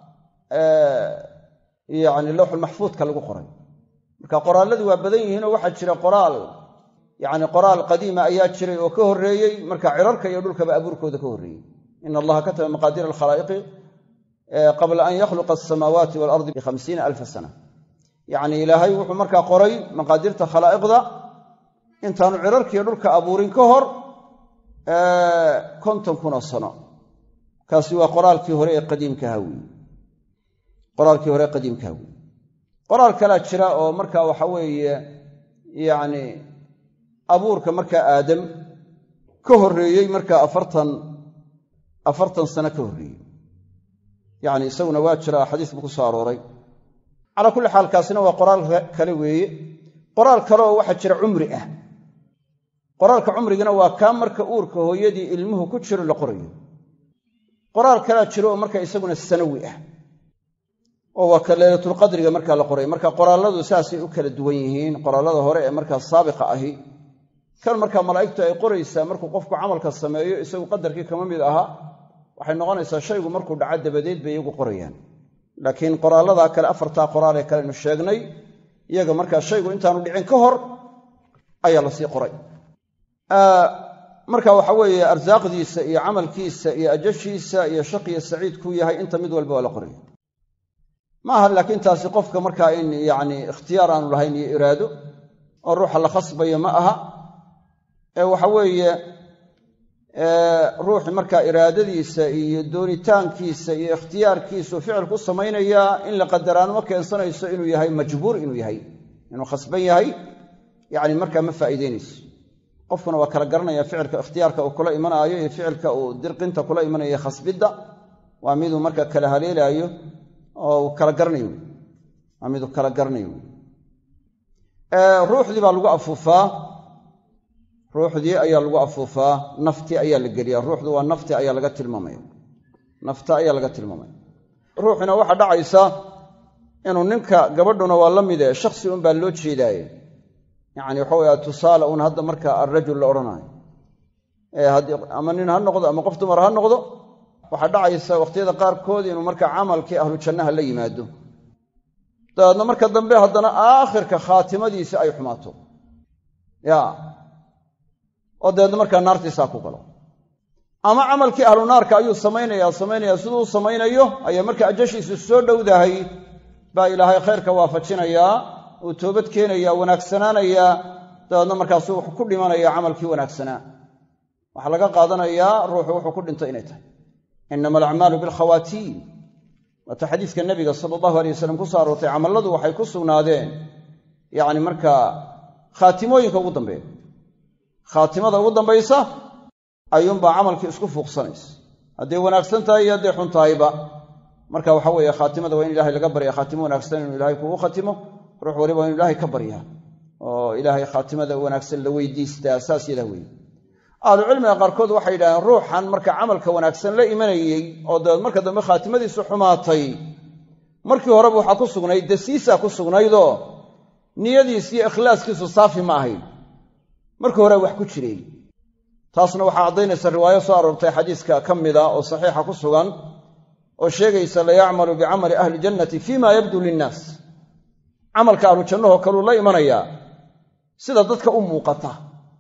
yani lowxulmaxfuudka lagu qoray marka qoraalladii waa badan yihiinoo waxaa jira qoraal yani qoraal qadiima ayaa jiray oo ka horreeyey marka cirarka iyo dhulkaba abuurkooda ka horreeyey ina allaha kataba maqaadiir alkhalaa'iqi qabla an yakhluqa asamaawaati waalardi bihamsiina alfa sana yacni ilaahay wuxuu markaa qoray maqaadirta khalaa'iqda intaanu cirarkiiyo dhulka abuurin ka hor konton kunoo sano kaasi waa qoraalkii hore ee qadiimkaha weeye qoraalkii hore ee qadiimkaha weeye qoraal kalaa jira oo marka waxa weeye yacni abuurka markaa aadam ka horreeyey markaa afartan afartan sano ka horreeyey yacni isaguna waa jira xadiis buu ku soo arooray calaa kulli xaal kaasina waa qoraal kale weeye qoraal kale oo waxaa jira cumri ah qoraalka cumrigana waa kaa marka uurka hooyadii ilmuhu ku jiro la qorayo qoraal kalaa jiro oo marka isaguna sanawi ah oo waa ka leylatulqadriga markaa la qoray marka qoraalladu saasay u kala duwan yihiin qoraallada hore ee markaa saabiqa ahi kan markaa malaa'igtu ay qoraysaa markuu qofku camalka sameeyo isagu qadarkii kama mid ahaa waxay noqonaysaa shaygu markuu dhaco dabadeed bay iyagu qorayaan laakiin qoraalladaa kale afartaa qoraal ee kalenu sheegnay iyaga markaa shaygu intaanu dhicin ka hor ayaa lasii qoray marka waxa weeye arsaaqdiisa iyo camalkiisa iyo ajashiisa iyo shaqiyo saciid kuu yahay inta mid walba waa la qoraya ma aha laakiin taasi qofka markaa in yacni ikhtiyaar aanu lahayn iyo iraado oo ruuxa la khasbayo ma aha ee waxa weeye ruuxi markaa iraadadiisa iyo doonitaankiisa iyo ikhtiyaarkiisu ficil ku samaynayaa in la qadaraano ma keensanayso inuu yahay majbuur inuu yahay inuu khasban yahay yacni markaa ma faa'iideynayso qofkuna waa kala garanaya ficilka ikhtiyaarka uu kula imanaayo iyo ficilka uu dirqinta kula imanayo khasbidda waa miduu marka kala haleelaayo oo uu kala garanayo waa miduu kala garanayo ruuxdii baa lagu afuufaa ruuxdii ayaa lagu afuufaa naftii ayaa la geliyaa ruuxdu waa nafti ayaa laga tilmaamaya nafta ayaa laga tilmaamaya ruuxina waxaa dhacaysa inuu ninka gabadhuna waa la mide shaksi un baa loo jeedaaye yacni waxa weye tusaale un hadda marka alrajul la odhanaayo ama nin ha noqdo ama qof dumar ha noqdo waxaa dhacaysa wakhtiyada qaarkood inuu marka camalkii ahlu jannaha la yimaado dabeedna marka dambe haddana aakhirka khaatimadiisi ay xumaato ya oo dabeedna markaa naartiisaa ku galo ama camalkii ahlu naarka ayuu samaynaya samaynaya siduu u samaynayo ayaa marka ajashiisu soo dhowdahay baa ilaahay khayrka waafajinayaa uu toobad keenayaa wanaagsanaanayaa dabeedna markaasu wuxuu ku dhimanaya camalkii wanaagsanaa waxaa laga qaadanayaa ruuxu wuxuu ku dhinto inay tahay inama alacmaalu bilkhawaatiim waata xadiiska nebiga sala allahu alay wasalam ku soo aroortay camalladu waxay ku sugnaadeen yacni markaa khaatimooyinka ugu dambeeya khaatimada ugu dambaysa ayuunbaa camalkii isku fuuqsanaysa hadday wanaagsan tahay iyo hadday xun tahayba marka waxa weeye khaatimada waa in ilahay laga barya khaatimo wanaagsan inuu ilahay kugu khatimo ruux waliba waa inu ilahay ka baryaa oo ilaahay khaatimada wanaagsan la weydiistaa saas yadaa weeye ahlucilmiga qaarkood waxay yidhahdeen ruuxan marka camalka wanaagsan la imanayey oo dabeed marka dambe khaatimadiisu xumaatay markii horeba waxaa ku sugnayd dasiisaa ku sugnaydoo niyadiis iyo ikhlaaskiisu saafi ma ahayn markii hore wax ku jireen taasna waxaa caddaynaysa riwaayo soo aroortay xadiiska ka mida oo saxiixa ku sugan oo sheegaysa layacmalu bicamali ahli jannati fima yabdu linnaas camalka ahlu jannahoo kaluu la imanayaa sida dadka u muuqata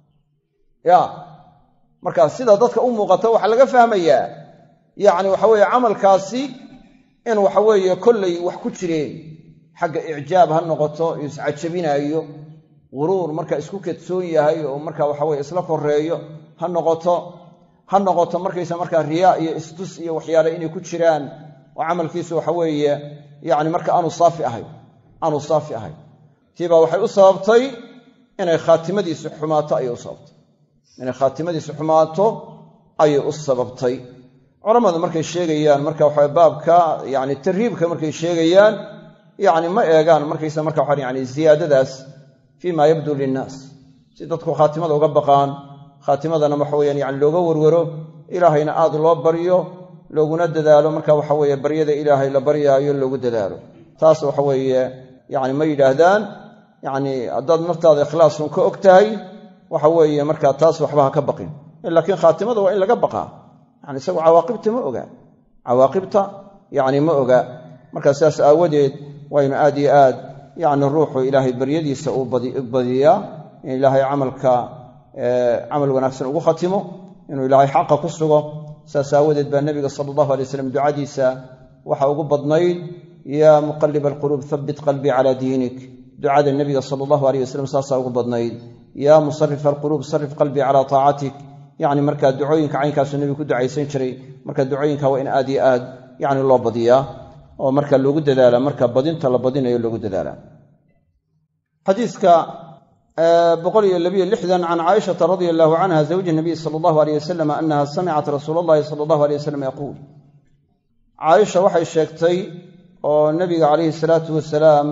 ya markaa sida dadka u muuqata waxaa laga fahmayaa yacni waxa weeye camalkaasi in waxaweeye kollay wax ku jireen xagga icjaab ha noqoto iscajabinaayo guruur marka isku kadsoon yahay oo marka waxaweye isla koreeyo ha noqoto ha noqoto markaysa markaa riyaa iyo istus iyo waxyaale inay ku jiraan oo camalkiisu waxaweeye yacni marka aanu saafi ahayn aanu saafi ahayn tiibaa waxay u sababtay inay khaatimadiisu xumaato ayay u sababtay inay khaatimadiisu xumaato ayay u sababtay culammadu markay sheegayaan marka waxa baabka yani tarhiibka markay sheegayaan yani ma eegaan markaysa marka waxa yani ziyaadadaas fii ma yabdu linnaas si dadku khaatimada uga baqaan khaatimadana waxa weyaan yani looga warwaro ilaahayna aad loo baryo looguna dadaalo marka waxa weeye baryada ilaahay la baryaayo loogu dadaalo taas waxa weeye yani ma yidhaahdaan yani haddaad naftaada ikhlaasun ka og tahay waxa weeye markaa taas waxba ha ka baqin laakiin khaatimada waa in laga baqaa yani isagu cawaaqibta ma ogaa cawaaqibta yacni ma oga markaa sidaas aawadeed waynu aad iyo aad yacni ruuxu ilaahay baryadiisa uu badiyaa in ilaahay camalka camal wanaagsan ugu khatimo inuu ilaahay xaqa ku sugo saas aawadeed baa nebiga sala allahu alay waslam ducadiisa waxa ugu badnayd yaa muqaliba alquluub habbit qalbii calaa diinik ducada nebiga sala allahu aleyh wasalam saasaa ugu badnayd yaa musarifa alquluub sarif qalbii calaa taacatik yacni markaa ducooyinka caynkaasuu nebigu ku ducaysan jiray marka ducooyinka waa in aad iyo aad yacni loo badiyaa oo marka loogu dadaala marka badinta la badinayo loogu dadaala xadiiska boqol iyo labiyo lixdan can caaishata radia allahu canha zawji nabiy sala allahu aleyh wasalam annaha samicat rasuula allahi sala allahu aleyh wasalam yaquul caaisha waxay sheegtay oo nebiga calayhi salaatu wasalaam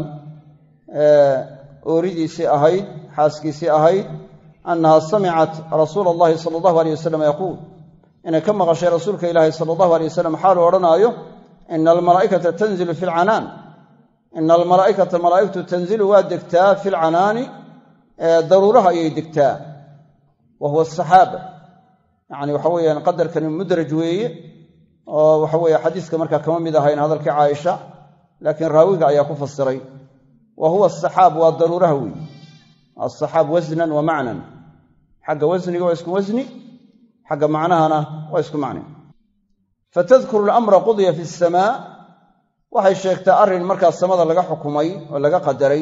ooridiisii ahayd xaaskiisii ahayd annaha samicat rasuula allahi sala allahu aleyh wasalam yaquul inay ka maqashay rasuulka ilaahi sala allahu aleyh wasalam xaaluu odhanaayo ina almalaa'ikata tanzilu fi lcanaan ina almalaa'ikata malaa'igtu tanzilu waa degtaa fi lcanaani daruuraha ayay degtaa wa huwa asaxaaba yacni waxa weeyaan qadarkani mudraj weeye oo waxa weeye xadiiska markaa kama mid ahayn hadalkii caaisha laakiin raawiga ayaa ku fasiray wa huwa asaxaab waa daruuraha weeye asaxaab wasnan wa macnan xagga wasniga waa isku wasni xagga macnahana waa isku macni fatadkuru alamra qudiya fi asamaa waxay sheegtaa arrin markaa samada laga xukumay oo laga qadaray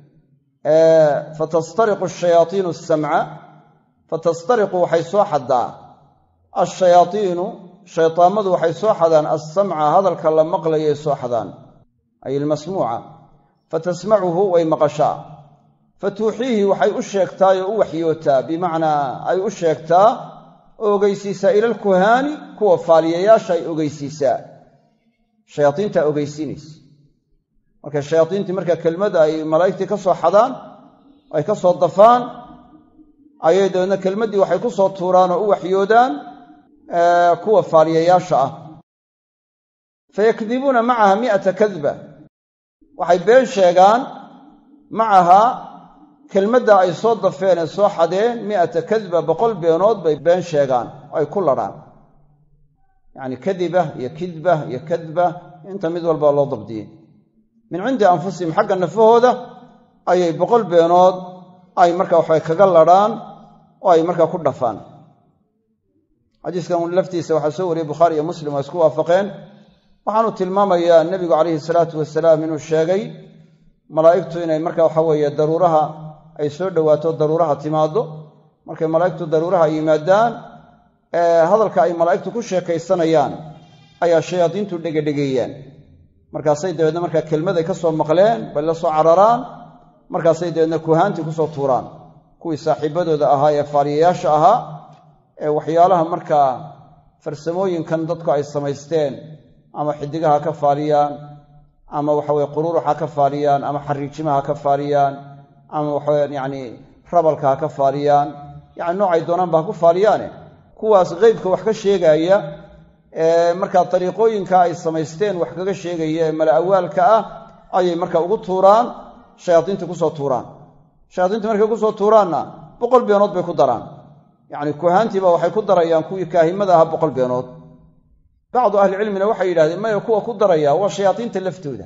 fatastariqu ashayaaiinu asamca fatastariqu waxay soo xaddaa ashayaaiinu shaytaamadu waxay soo xadaan assamca hadalka la maqlayay soo xadaan ay ilmasmuuca fatasmacuhu way maqashaa fatuuxiihi waxay u sheegtaa oo u waxyootaa bimacnaa ay u sheegtaa oo ogeysiisaa ila alkuhaani kuwa faaliyayaasha ay ogeysiisaa shayaaiintaa ogeysiinaysa marka shayaaiintii marka kelmadda ay malaa'igtii ka soo xadaan ay ka soo dafaan ayay dabeedna kelmaddii waxay ku soo tuuraan oo u waxyoodaan kuwa faaliyayaasha ah fayakdibuuna macaha mi'ata kadba waxay been sheegaan macaha kelmadda ay soo dafeen ee soo xadeen mi'ata kadba boqol beenood bay been sheegaan oo ay ku ladhaan yacni kadiba iyo kidba iyo kadba inta mid walba loo dabdiyey min cindi anfusihim xagga nafahooda ayay boqol beenood ay marka waxay kaga ladhaan oo ay markaa ku dhafaan xadiiskan laftiisa waxaa soo wariyey bukhaari iyo muslim waa isku waafaqeen waxaanu tilmaamayaa nebigu calayhi salaatu wasalaam inuu sheegay malaa'igtu inay marka waxa weeye daruuraha ay soo dhowaato daruuraha timaaddo markay malaa'igtu daruuraha ay yimaadaan hadalka ay malaa'igtu ku sheekaysanayaan ayaa shayaadiintu dhegedhegeeyaan markaasay dabeedna markaa kelmaday ka soo maqleen bay la soo cararaan markaasay dabeedna kuhaantii kusoo tuuraan kuwii saaxiibadooda ahaa ee faaliyayaasha ahaa ee waxyaalaha markaa farsamooyinkan dadku ay samaysteen ama xidigaha ka faaliyaan ama waxaweye quruurux ha ka faaliyaan ama xariijimaha ha ka faaliyaan ama waxawe yacni rabalka ha ka faaliyaan yacni noocay doonaanba ha ku faaliyaane kuwaas qeybka wax ka sheegaaya ee markaa dariiqooyinka ay samaysteen wax kaga sheegaya ee mala awaalka ah ayay marka ugu tuuraan shayaadiinta kusoo tuuraan shayaadiinta markay kusoo tuuraanna boqol beenood bay ku daraan yacni kuhaantiiba waxay ku darayaan kuwii kaahimada ahaa boqol beenood bacdu ahlicilmina waxay yidhahdeen maya kuwa ku daraya waa shayaadiinta laftooda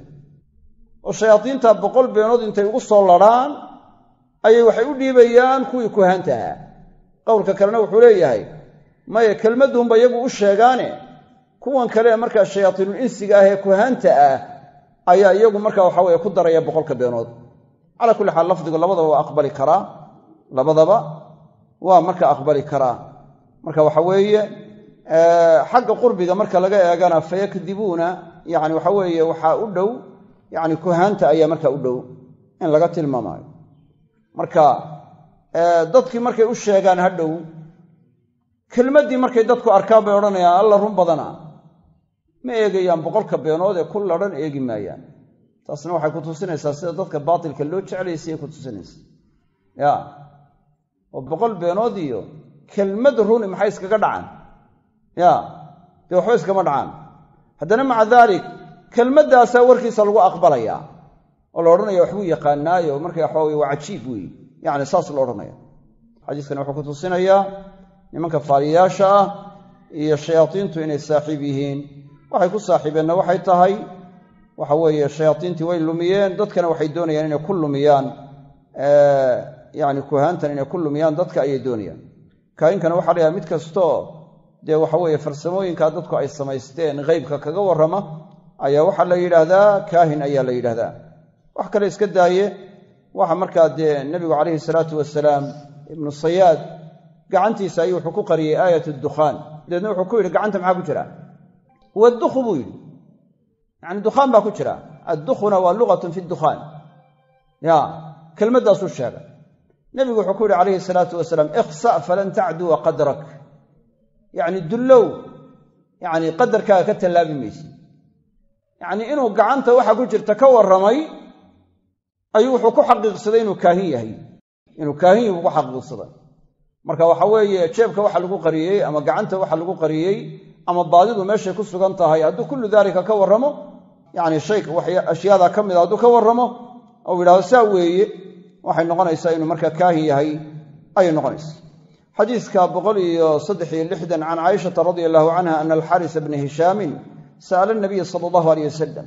oo shayaadiinta boqol beenood intay ugu soo ladrhaan ayay waxay u dhiibayaan kuwii kuhaanta ahaa qowlka kalena wuxuu leeyahay maya kelmadduunba iyagu u sheegaane kuwan kale markaa shayaatiinul insiga ah ee kuhaanta ah ayaa iyagu marka waxa weye ku daraya boqolka beenood calaa kulli xaal lafdigu labadaba waa aqbali karaa labadaba waa marka aqbali karaa marka waxa weeye xagga qurbiga marka laga eegana fayakdibuuna yani waxa weeye waxaa u dhow yani kuhaanta ayaa marka u dhow in laga tilmaamaayo marka dadkii markay u sheegaan ha dhow kelmaddii markay dadku arkaan bay odhanayaan alla run badana ma eegayaan boqolka beenood ee ku ladhan eegi maayaan taasna waxay ku tusinaysaa sida dadka baatilka loo jeclaysayay ku tusinaysa ya oo boqol beenood iyo kelmad runi maxay iskaga dhacaan ya dee waxba iskama dhacaan haddana maca daalik kelmaddaasaa warkiisa lagu aqbalayaa oo la odhanaya waxbuu yaqaanaayo marka waxa weye waa cajiib weeye yacni saas lo odhanaya xadiiskani wuxuu ku tusinayaa nimanka faaliyayaasha ah iyo shayaadiintu inay saaxiib yihiin waxay ku saaxiibeenna waxay tahay waxa weeye shayaadiintii way lumiyeen dadkana waxay doonayaan inay ku lumiyaan yani kuhaantan inay ku lumiyaan dadka ayay doonayaan kaayinkana waxa la yhaha mid kastoo dee waxa weeye farsamooyinkaa dadku ay samaysteen heybka kaga warrama ayaa waxaa la yidhaahdaa kaahin ayaa la yidhahdaa wax kale iska daaye waxa markaa dee nebigu calayhi salaatu wasalaam ibnu sayaad gacantiisa ayuu wuxuu ku qariyey aayat dukhaan dabeedna wuxuu ku yidhi gacanta maxaa ku jira wadukhu buu yidhi yacni dukhaan baa ku jira addukhuna waa lugatun fi dukhaan ya kelmaddaasuu sheegay nebigu wuxuu ku yidhi calayhi salaatu wasalaam ikhsa falan tacduwa qadrak yacni dullow yacni qadarkaaga ka tallaabi maysid yacnii inuu gacanta waxa ku jirta ka warramay ayuu wuxuu ku xaqiiqsaday inuu kaahin yahay inuu kaahin yahi buu ku xaqiiqsaday marka waxa weeye jeebka waxa lagu qariyey ama gacanta waxa lagu qariyey ama baadidu meeshay ku sugan tahay hadduu kullu daalika ka warramo yacni shay ashyaada ka mida hadduu ka warramo ou yidhahdo saa weeye waxay noqonaysaa inuu markaa kaahin yahay ayay noqonaysaa xadiiska boqol iyo saddex iyo lixdan can caaishata radia allahu canha ana alxarisa bna hishaamin sa'ala nabiya sala allahu aleyh wasalam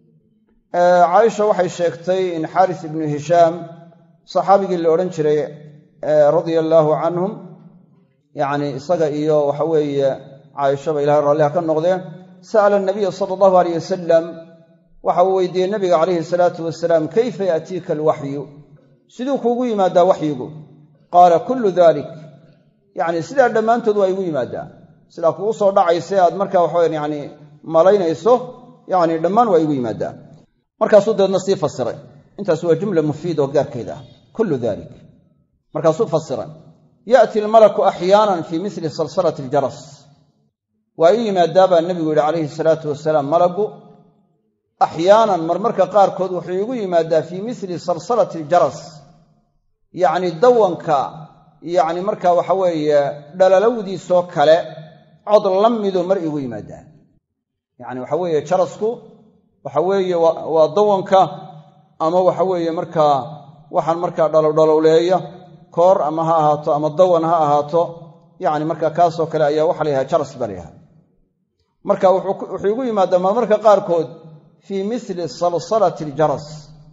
caaisha waxay sheegtay in xaaris ibnu hishaam saxaabigii la odhan jiray radia allaahu canhum yacni isaga iyo waxa weeye caaishaba ilahay raalliha ka noqdeen sa'ala nabiya sala allahu aleyh wasalam waxa uu weydiiyey nabiga calayhi salaatu wasalaam kayfa yaatiika alwaxyu siduu kuugu yimaadaa waxyigu qaala kullu dalik yacni sidaa dhammaantood waa igu yimaaddaa sidaa kugu soo dhacaysa aad markaa waxawe yani malaynayso yani dhammaan waa igu yimaaddaa markaasuu dabeedna sii fasiray intaas waa jumla mufiid oo gaarkeeda ah kullu dalik markaasuu fasiray ya'ti almalaku axyaanan fii mili salsalati aljaras waa ii yimaaddaa baa nebigu yidhi calayhi salaatu wasalaam malagu axyaanan marmarka qaarkood wuxuu iigu yimaaddaa fii mili salsalati aljaras yacni dawanka yacni markaa waxa weeye dhalalowdiisoo kale cod la midoo mar iigu yimaaddaa yacni waxa weeye jarasku waxa weeye waa dawanka ama waxa weeye markaa waxaan markaa dhalowdhalowleeya koor ama ha ahaato ama dawan ha ahaato yacni markaa kaasoo kale ayaa waxa la yhaha jaras baa la yhaha marka wuxuu igu yimaadaa marmarka qaarkood fii mili salsalati aljaras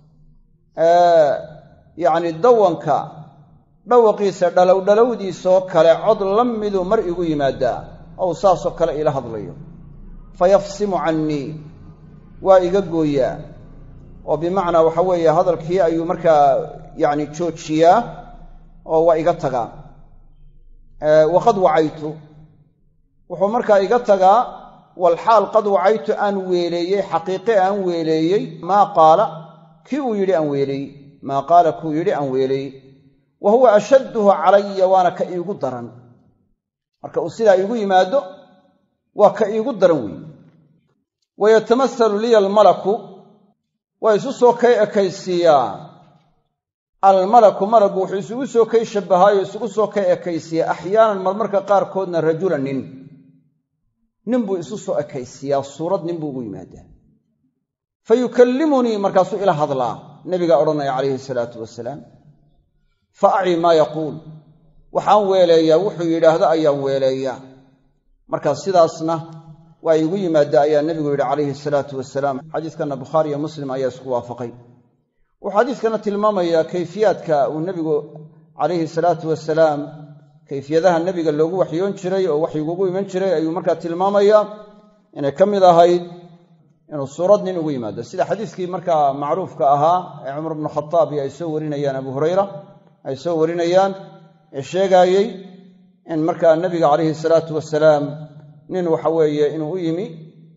yacni dawanka dhawaqiisa dhalowdhalowdiisoo kale cod la miduu mar igu yimaadaa ou saasoo kale iila hadlayo fayafsimu cannii waa iga gooyaa oo bimacnaa waxa weeye hadalkii ayuu markaa yacni joojiyaa oo waa iga tagaa waqad wacaytu wuxuu markaa iga tagaa walxaal qad wacaytu aan weeleeyey xaqiiqe aan weeleeyey maa qaala kii uu yidhi aan weeleeyey maa qaala kuu yidhi aan weeleeyey wa huwa ashadduhu calaya waana ka iigu daran marka uu sidaa iigu yimaado waa ka iigu daran weeye wayatamasalu liya almalaku waa isu soo kay ekaysiiyaa almalaku malagu wuxuu isugu soo kay shabbahaayo isugu soo kay ekaysiiyaa axyaanan marmarka qaarkoodna rajula nin nin buu isu soo ekaysiiyaa suurad nin buu ugu yimaadaa fa yukallimunii markaasuu ila hadlaa nebigaa odhanaya calayhi salaatu wasalaam fa aci maa yaquul waxaan weeleeyaa wuxuu yidhaahdo ayaan weeleeyaa markaa sidaasna waa iigu yimaada ayaa nebigu yidhi calayhi salaatu wasalaam xadiiskanna bukhaari iyo muslim ayaa isku waafaqay wuxuu xadiiskana tilmaamayaa kayfiyaadka uu nebigu calayhi salaatu wasalaam kayfiyadaha nebiga loogu waxyoon jiray oo waxyiguugu iman jiray ayuu markaa tilmaamayaa inay ka mid ahayd inuu suurad nin ugu yimaado sida xadiiskii markaa macruufka ahaa ee cumar bnu khataab iyo ay soo warinayaan abu hurayra ay soo warinayaan ee sheegaayey in markaa nebiga calayhi salaatu wasalaam nin waxa weeye inuu u yimi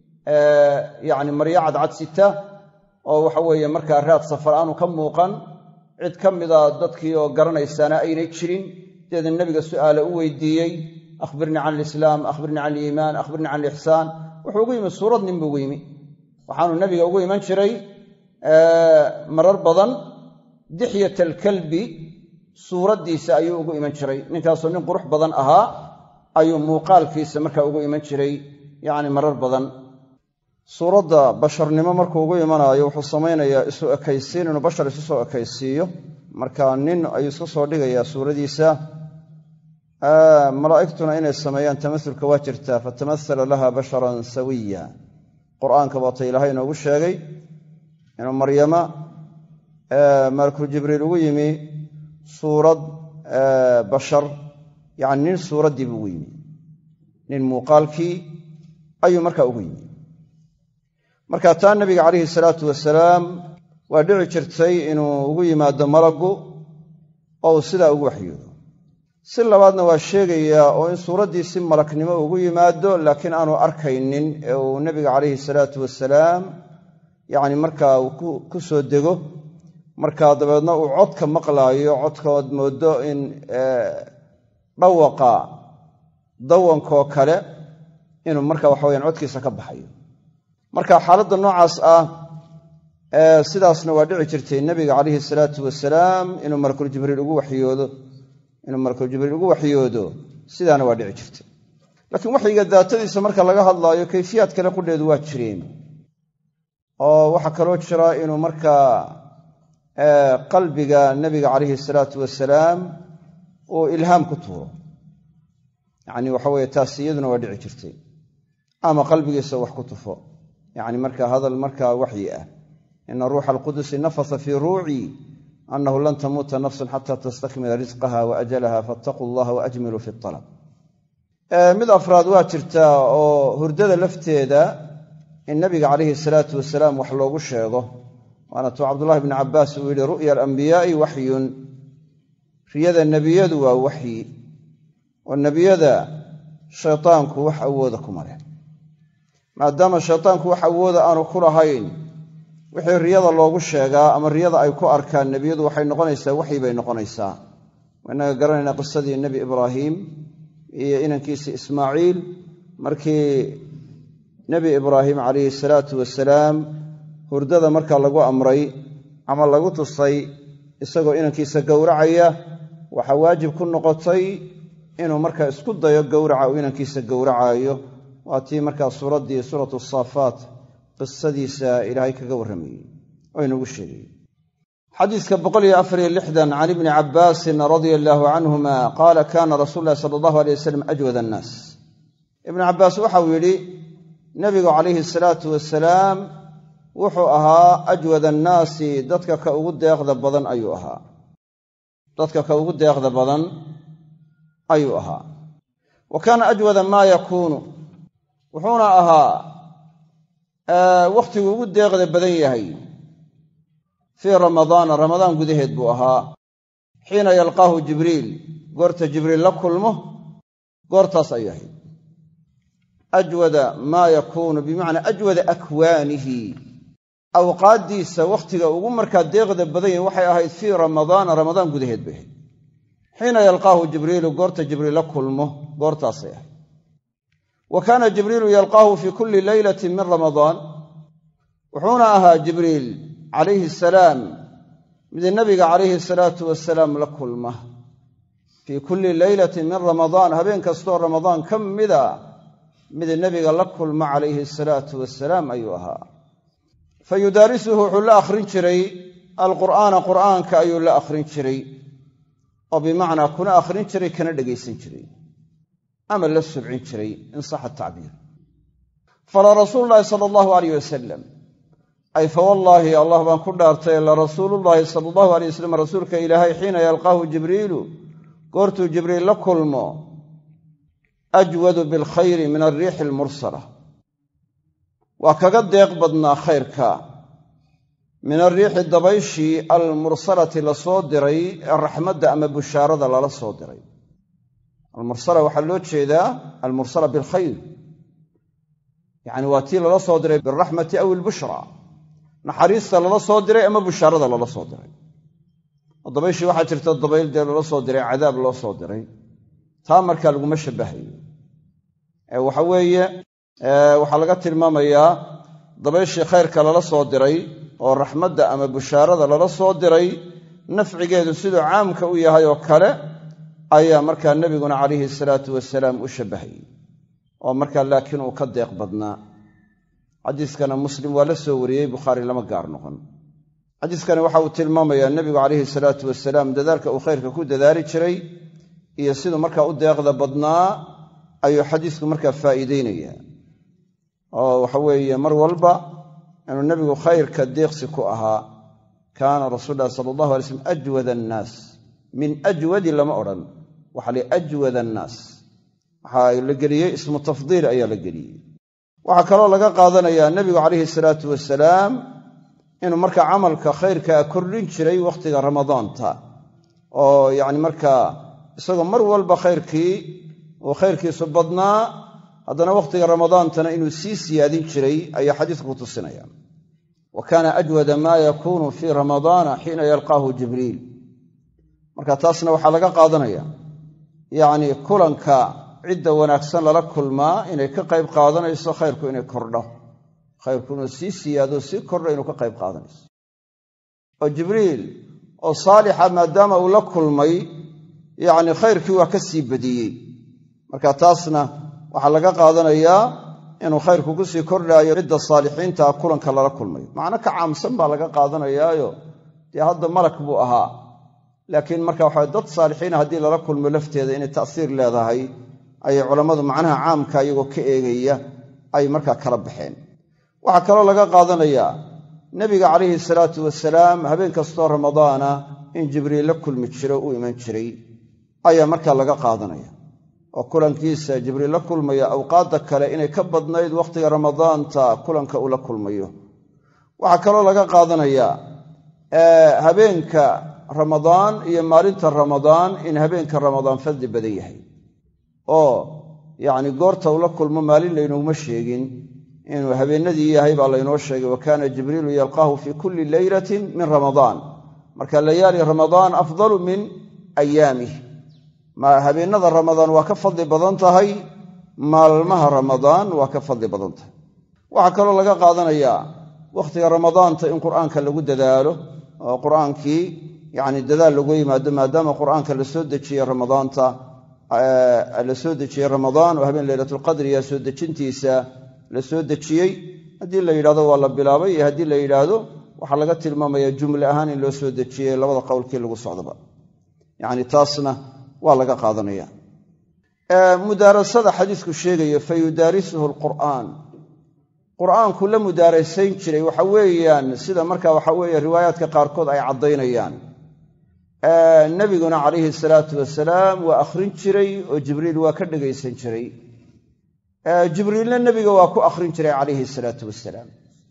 yacni maryo cadcad sita oo waxa weeye markaa raad safar aanu ka muuqan cid ka mida dadkii oo garanaysaana aynay jirin deedna nebiga su'aale u weydiiyey akhbirnii can alislaam akhbirnii can aliimaan akhbirnii can alixsaan wuxuu ugu yimi suurad nin buu ugu yimi waxaanu nebiga ugu iman jiray marar badan dixyat alkalbi suuraddiisa ayuu ugu iman jiray ninkaasoo nin qurux badan ahaa ayuu muuqaalkiisa markaa ugu iman jiray yacni marar badan suuradda basharnimo markuu ugu imanaayo wuxuu samaynayaa isu ekaysiin inuu bashar isu soo ekaysiiyo marka nin ayuu iska soo dhigayaa suuradiisa malaa'igtuna inay sameeyaan tamasulka waa jirtaa fatamahala laha basharan sawiya qur'aanka baata ilaahay inoogu sheegay inuu maryama malakul jibriil ugu yimi suurad bashar yacni nin suuraddii buu ugu yimi nin muuqaalkii ayuu markaa ugu yimi marka taa nabiga calayhi salaatu wasalaam waa dhici jirtay inuu ugu yimaado malaggu oo uu sidaa ugu waxyoodo si labaadna waa sheegayaa oo in suuraddii si malagnimo ugu yimaado laakiin aanu arkaynin ee uu nebiga calayhi salaatu wasalaam yacni markaa uu ku soo dego markaa dabeedna uu codka maqlaayo codkaood mooddo in dhawaqa dawankoo kale inuu marka waxa weyaan codkiisa ka baxayo marka xaaladda noocaas ah sidaasna waa dhici jirtay nebiga calayhi salaatu wasalaam inuu malakul jibriil ugu waxyoodo inuu malakul jibriil ugu waxyoodo sidaana waa dhici jirtay laakiin waxyiga daatadiisa marka laga hadlaayo kayfiyaad kale qudheedu waa jireen oo waxaa kaloo jira inuu markaa qalbiga nebiga calayhi salaatu wasalaam uu ilhaam ku tuuro yacni waxa weye taas iyaduna waa dhici jirtay ama qalbigiisa wax ku tufo yacni marka hadal markaa waxyi ah ina ruuxa alqudusi nafasa fii ruucii annahu lan tamuuta nafsun xata tastakmila risqaha wa ajalaha faataquu allaha waajmiluu fi alab mid afraad waa jirtaa oo hurdada lafteeda in nabiga calayhi salaatu wasalaam wax loogu sheego waana tuu cabdullahi bni cabbaas uu yidhi ru'ya alambiyaai waxyun riyada nebiyadu waa waxyi oo nebiyada shaytaanku wax awooda kuma leh maadaama shaytaanku wax awooda aanu ku lahayn wixii riyada loogu sheegaa ama riyada ay ku arkaan nebiyadu waxay noqonaysaa waxyi bay noqonaysaa inaga garanaynaa qisadii nebi ibraahim iyo inankiisii ismaaciil markii nebi ibraahim calayhi salaatu wasalaam hurdada markaa lagu amray ama lagu tusay isagoo inankiisa gowracaya waxaa waajib ku noqotay inuu markaa isku dayo gowraca uu inankiisa gowracaayo waa tii markaa suuraddii suuratu saafaat qisadiisa ilaahay kaga warramayey oo inagu sheegayey xadiiska can ibni cabbaasin radia allaahu canhuma qaala kaana rasuulu ulahi sala allahu alay wasalam ajwad annaas ibnu cabbaas waxau yidhi nebigu calayhi salaatu wasalaam wuxuu ahaa ajwad annaasi dadka ka ugu deeqda badan ayuu ahaa dadka ka ugu deeqda badan ayuu ahaa wa kaana ajwada maa yakuunu wuxuuna ahaa wakhtigu ugu deeqda badan yahay fii ramadaana ramadaan gudaheed buu ahaa xiina yalqaahu jibriil goorta jibriil la kulmo goortaas ayuu ahayd ajwada maa yakuunu bimacnaa ajwada akwaanihi awqaaddiisa wakhtiga ugu markaa deeqda badan yahay waxay ahayd fii ramadaana ramadaan gudaheed bay ahayd xiina yalqaahu jibriilu goorta jibriil la kulmo goortaasay ahayd wa kaana jibriilu yalqaahu fii kulli leylatin min ramadaan wuxuuna ahaa jibriil calayhi salaam mid nabiga calayhi salaatu wasalaam la kulma fii kulli leylatin min ramadaan habeen kastoo ramadaan ka mida mid nebiga la kulma calayhi salaatu wasalaam ayuu ahaa fa yudaarisuhu wuxuu la akhrin jiray alqur'aana qur'aanka ayuu la akhrin jiray oo bimacnaa kuna akhrin jiray kana dhegaysan jiray ama la subcin jiray in saxa tacbiir fala rasuulu llaahi sala allahu alayh wasalam ay fa wallaahi allah baan ku dhaartay la rasuulullaahi sala allahu alay wasalam rasuulka ilaahay xiina yalqaahu jibriilu goortuu jibriil la kulmo ajwadu bilkhayri min alriixi almursala waa kaga deeq badnaa khayrka min alriixi dabayshii almursalati la soo diray ee raxmadda ama bushaarada lala soo diray almursala waxaa loo jeedaa almursala bilkhayr yacni waa tii lala soo diray bilraxmati aw ilbushra naxariista lala soo diray ama bushaarada lala soo diray oo dabayshii waxaa jirta dabayl dee lala soo diray cadaab loo soo diray taa markaa laguma shabbahayo waxa weeye waxaa laga tilmaamayaa dabayshii khayrka lala soo diray oo raxmadda ama bushaarada lala soo diray nafcigeedu siduu caamka u yahay oo kale ayaa markaa nebiguna calayhi salaatu wasalaam u shabbahayey oo markaa laakiin uu ka deeq badnaa xadiiskana muslim waa la soo wariyey bukhaari lama gaar noqon xadiiskani waxa uu tilmaamayaa nebigu calayhi salaatu wasalaam dadaalka uu khayrka ku dadaali jiray iyo siduu markaa u deeqda badnaa ayuu xadiisku markaa faa'iideynayaa oo waxa weeye mar walba inuu nebigu khayrka deeqsi ku ahaa kaana rasuul lahi sala allahu alay slm ajwad annaas min ajwadi lama odhan waxaa li ajwad annaas waxaa la geliyey ismu tafdiil ayaa la geliyey waxaa kaloo laga qaadanayaa nebigu calayhi salaatu wasalaam inuu marka camalka khayrkaa kordhin jiray wakhtiga ramadaanta oo yacni markaa isagoo mar walba khayrkii uu khayrkiisu badnaa haddana wakhtiga ramadaantana inuu sii siyaadin jiray ayaa xadiisku ku tusinaya wa kaana ajwada maa yakuunu fii ramadaana xiina yalqaahu jibriil marka taasna waxaa laga qaadanaya yacnii kulanka cidda wanaagsan lala kulmaa inay ka qayb qaadanayso khayrku inay kordho khayrku inuu sii siyaado sii kordho inuu ka qayb qaadanayso oo jibriil oo saalixa maadaama uu la kulmay yacni khayrkii waa ka sii badiyey marka taasna waxaa laga qaadanayaa inuu khayrku ku sii kordhaayo cidda saalixiintaa kulanka lala kulmayo macno ka caamsan baa laga qaadanayaayo dee hadda malak buu ahaa laakiin marka waxa dad saalixiina haddii lala kulmo lafteeda inay ta'siir leedahay ayay culammadu macnaha caamka iyagoo ka eegaya ay markaa kala baxeen waxaa kaloo laga qaadanayaa nebiga calayhi salaatu wasalaam habeen kastoo ramadaana in jibriil la kulmi jiro u iman jiray ayaa markaa laga qaadanaya oo kulankiisa jibriil la kulmaya awqaadda kale inay ka badnayd wakhtiga ramadaanta kulanka uu la kulmayo waxaa kaloo laga qaadanayaa habeenka ramadaan iyo maalinta ramadaan in habeenka ramadaan fadli badan yahay oo yacni goorta uu la kulmo maalin laynooguma sheegin inuu habeennadii yahay baa laynoo sheegay wa kaana jibriilu yalqaahu fii kulli leylatin min ramadaan marka layaali ramadaan afdalu min ayaamih habeennada ramadaan waa ka fadli badan tahay maalmaha ramadaan waa ka fadli badan tahay waxaa kaloo laga qaadanayaa wakhtiga ramadaanta in qur'aanka lagu dadaalo oo qur'aankii yacni dadaal lagu yimaado maadaama qur'aanka la soo dejiyey ramadaanta la soo dejiyey ramadaan oo habeen leylatulqadriya soo dejintiisa la soo dejiyey haddii la yidhahdo waa la bilaabay iyo haddii la yidhaahdo waxaa laga tilmaamaya jumle ahaan in loo soo dejiyey labada qowlkii lagu socdaba yacni taasna waa laga qaadanaya mudaarasada xadiisku sheegayo fa yudaarisuhu alqur'aan qur'aanku la mudaarasayn jiray waxa weeyaan sida marka waxa weeye riwaayaadka qaarkood ay caddaynayaan nebiguna calayhi salaatu wasalaam waa akhrin jiray oo jibriil waa ka dhegaysan jiray jibriilna nebiga waa ku akhrin jiray calayhi salaatu wasalaam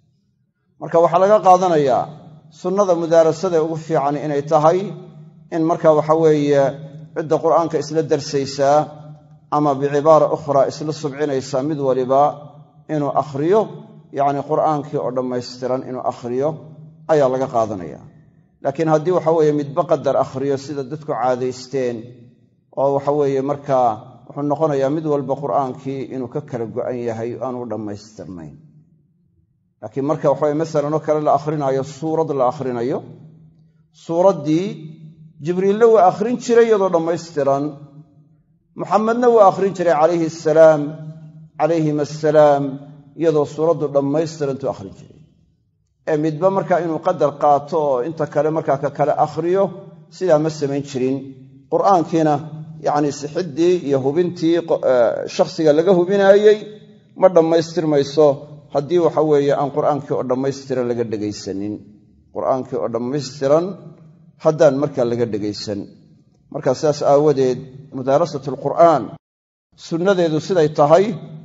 marka waxaa laga qaadanayaa sunnada mudaarasada ugu fiican inay tahay in marka waxa weeye cidda qur'aanka isla darsaysaa ama bicibaara ukhraa isla subcinaysaa mid waliba inuu akhriyo yacni qur'aankii oo dhammaystiran inuu akhriyo ayaa laga qaadanaya laakiin haddii waxa weeye midba qadar akhriyo sida dadku caadaysteen oo waxa weeye markaa wuxuu noqonayaa mid walba qur'aankii inuu ka kala go'an yahay aanu dhammaystirnayn laakiin marka waxaweye masalan oo kale la akhrinayo suurad la akhrinayo suuraddii jibriilna waa akhrin jiray iyadoo dhammaystiran muxamedna waa akhrin jiray calayhi asalaam calayhim assalaam iyadoo suuraddu dhammaystirantuu akhrin jiray ee midba markaa inuu qadar qaato oo inta kale markaa ka kale akhriyo sidaa ma samayn jirin qur'aankiina yacni sixiddii iyo hubintii shakhsiga laga hubinaayey ma dhammaystirmayso haddii waxa weeye aan qur'aankii oo dhammaystiran laga dhegaysanin qur'aankii oo dhammaystiran haddaan markaa laga dhegaysan markaa sidaas aawadeed mudaarasat alqur'aan sunnadeedu siday tahay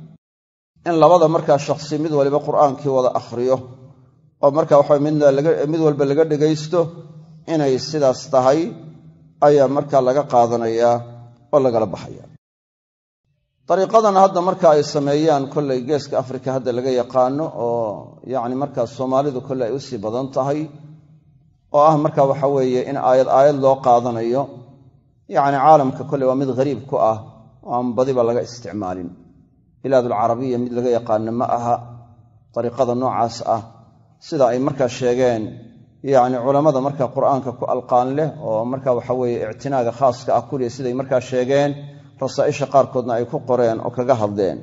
in labada markaa shakhsi mid waliba qur'aankii wada akhriyo oo marka waxa mid walba laga dhegaysto inay sidaas tahay ayaa markaa laga qaadanayaa oo lagala baxaya dariiqadan hadda marka ay sameeyaan kollay geeska afrika hadda laga yaqaano oo yacni markaa soomaalidu kolley ay u sii badan tahay oo ah marka waxa weeye in aayad aayad loo qaadanayo yacni caalamka kolley waa mid hariib ku ah oo aan badiba laga isticmaalin bilaadulcarabiya mid laga yaqaano ma aha dariiqada noocaas ah sida ay markaa sheegeen yacni culammada markaa qur'aanka ku alqaan leh oo marka waxa weeye ictinaaga khaaska ah kuliya siday markaa sheegeen rasaa'isha qaarkoodna ay ku qoreen oo kaga hadleen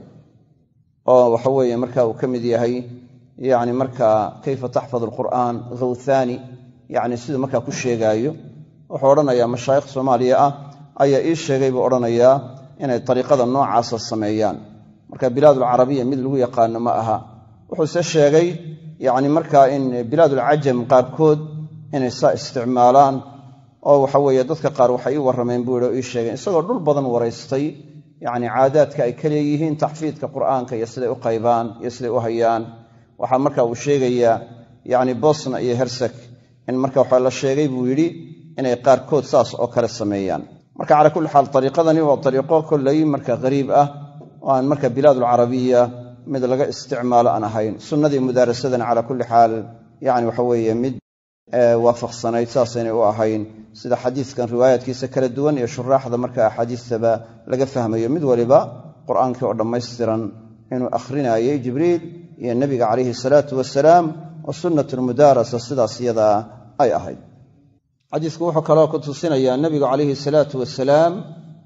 oo waxa weeye marka uu ka mid yahay yacni markaa kayfa taxfad alqur'aan khawthaani yacni siduu markaa ku sheegaayo wuxuu odhanayaa mashaayikh soomaaliya ah ayaa ii sheegay buu odhanayaa inay dariiqada noocaasa sameeyaan marka bilaadulcarabiya mid lagu yaqaano ma aha wuxuuse sheegay yacni markaa in bilaadulcajam qaarkood inay saa isticmaalaan oo waxa weeye dadka qaar waxay ii warrameen buu yihi oo ii sheegeen isagoo dhul badan waraystay yacni caadaadka ay ka leeyihiin taxfiidka qur'aanka iyo siday u qaybaan iyo siday u hayaan waxaa marka uu sheegayaa yacni bosna iyo hersek in marka waxa la sheegay buu yidhi inay qaarkood saas oo kale sameeyaan marka calaa kulli xaal ariiqadani waa ariiqo kollay marka qariib ah oo aan marka bilaadulcarabiya mid laga isticmaalo aan ahayn sunnadii mudaarasadana calaa kulli xaal yani waxa weeye mid waafaqsanayd saasaynay u ahayn sida xadiiskan riwaayaadkiisa kala duwan iyo shuraaxda marka axaadiistaba laga fahmayo mid waliba qur'aankii oo dhammaystiran inuu akhrinayay jibriil iyo nebiga calayhi salaatu wasalaam oo sunnatulmudaarasa sidaas iyadaa ay ahayd xadiisku wuxuu kaloo ku tusinayaa nebigu calayhi salaatu wasalaam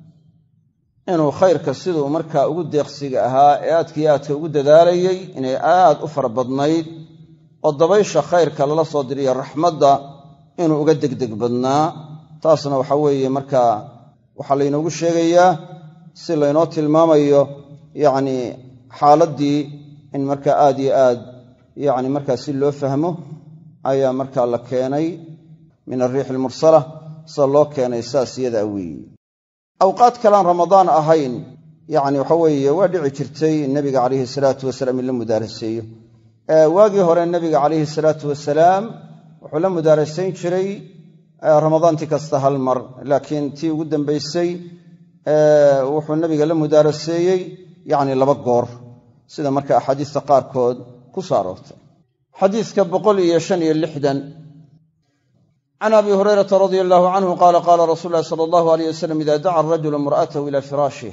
inuu khayrka siduu markaa ugu deeqsiga ahaa ee aadkaiyo aadka ugu dadaalayay inay aad u fara badnayd oo dabaysha khayrka lala soo diriyo raxmadda inuu uga degdeg badnaa taasna waxa weeye markaa waxaa laynoogu sheegayaa si laynoo tilmaamayo yacni xaaladdii in markaa aad iyo aad yacni markaa si loo fahmo ayaa markaa la keenay min alriixi almursala sida loo keenay saas iyada weeye awqaad kalean ramadaan ahayn yacni waxa weeye waa dhici jirtay nebiga calayhi salaatu wasalaam in la mudaaraseeyo waagii hore nebiga calayhi salaatu wasalaam wuxuu la mudaarasayn jiray ramadaantii kasta hal mar laakiin tii ugu dambaysay wuxuu nebiga la mudaaraseeyey yacni laba goor sida marka axaadiista qaarkood ku soo aroortay xadiiska boqol iyo shan iyo lixdan can abi hurayrata radia allahu canhu qaala qaala rasuulu ulahi sala allahu aleyh wasalam ida daca arajulu imra'atahu ila firaashih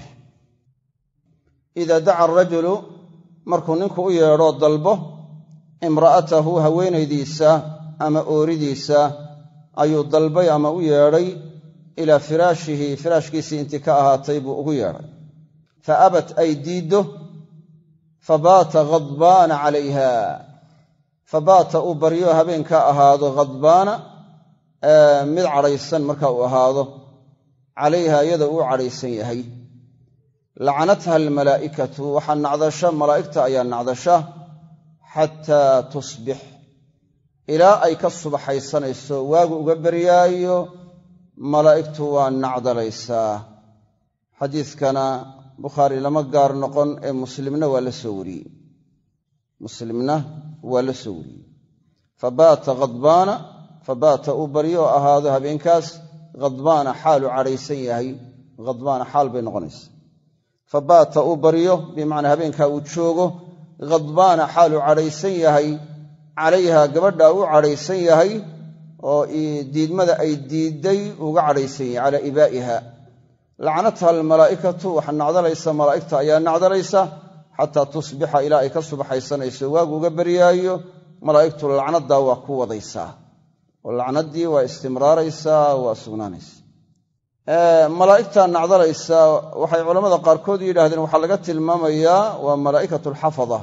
ida daca arajulu markuu ninku u yeedho dalbo imra'atahu haweenaydiisa ama ooridiisa ayuu dalbay ama u yeedhay ilaa firaashihi firaashkiisii intii ka ahaatay buu ugu yeedhay fa abat ay diiddo fabaata khadbaana calayha fabaata uu baryo habeenkaa ahaado khadbaana mid cadhaysan marka uu ahaado calayha iyada uu cadhaysan yahay lacanatha almalaa'ikatu waxaa nacdasha malaa'igta ayaa nacdasha xataa tusbix ilaa ay ka subaxaysanayso waagu uga beryaayo malaa'igtu waa nacdalaysaa xadiidkana bukhaari lama gaar noqon ee muslimna waa la soo wariyey muslimna waa la soo wariyey fabaata khadbaana fabaata uu baryo oo ahaado habeenkaas khadbaana xaalu cadhaysan yahay khadbaana xaal bay noqonaysa fabaata uu baryo bimacnaa habeenkaa uu joogo khadbaana xaalu cadhaysan yahay calayha gabadha uu cadhaysan yahay oo diidmada ay diidday uga cadhaysan yahay calaa ibaa'iha lacnatha almalaa'ikatu waxaa nacdalaysa malaa'igta ayaa nacdalaysa xataa tusbixa ilaa ay ka subaxaysanayso waagu uga beryaayo malaa'igtu lacnaddaa waa ku wadaysaa oo lacnaddii waa istimraaraysaa waa sugnaanaysa malaa'igta nacdalaysa waxay culammada qaarkood yidhaahdeen waxaa laga tilmaamayaa waa malaa'ikatu alxafada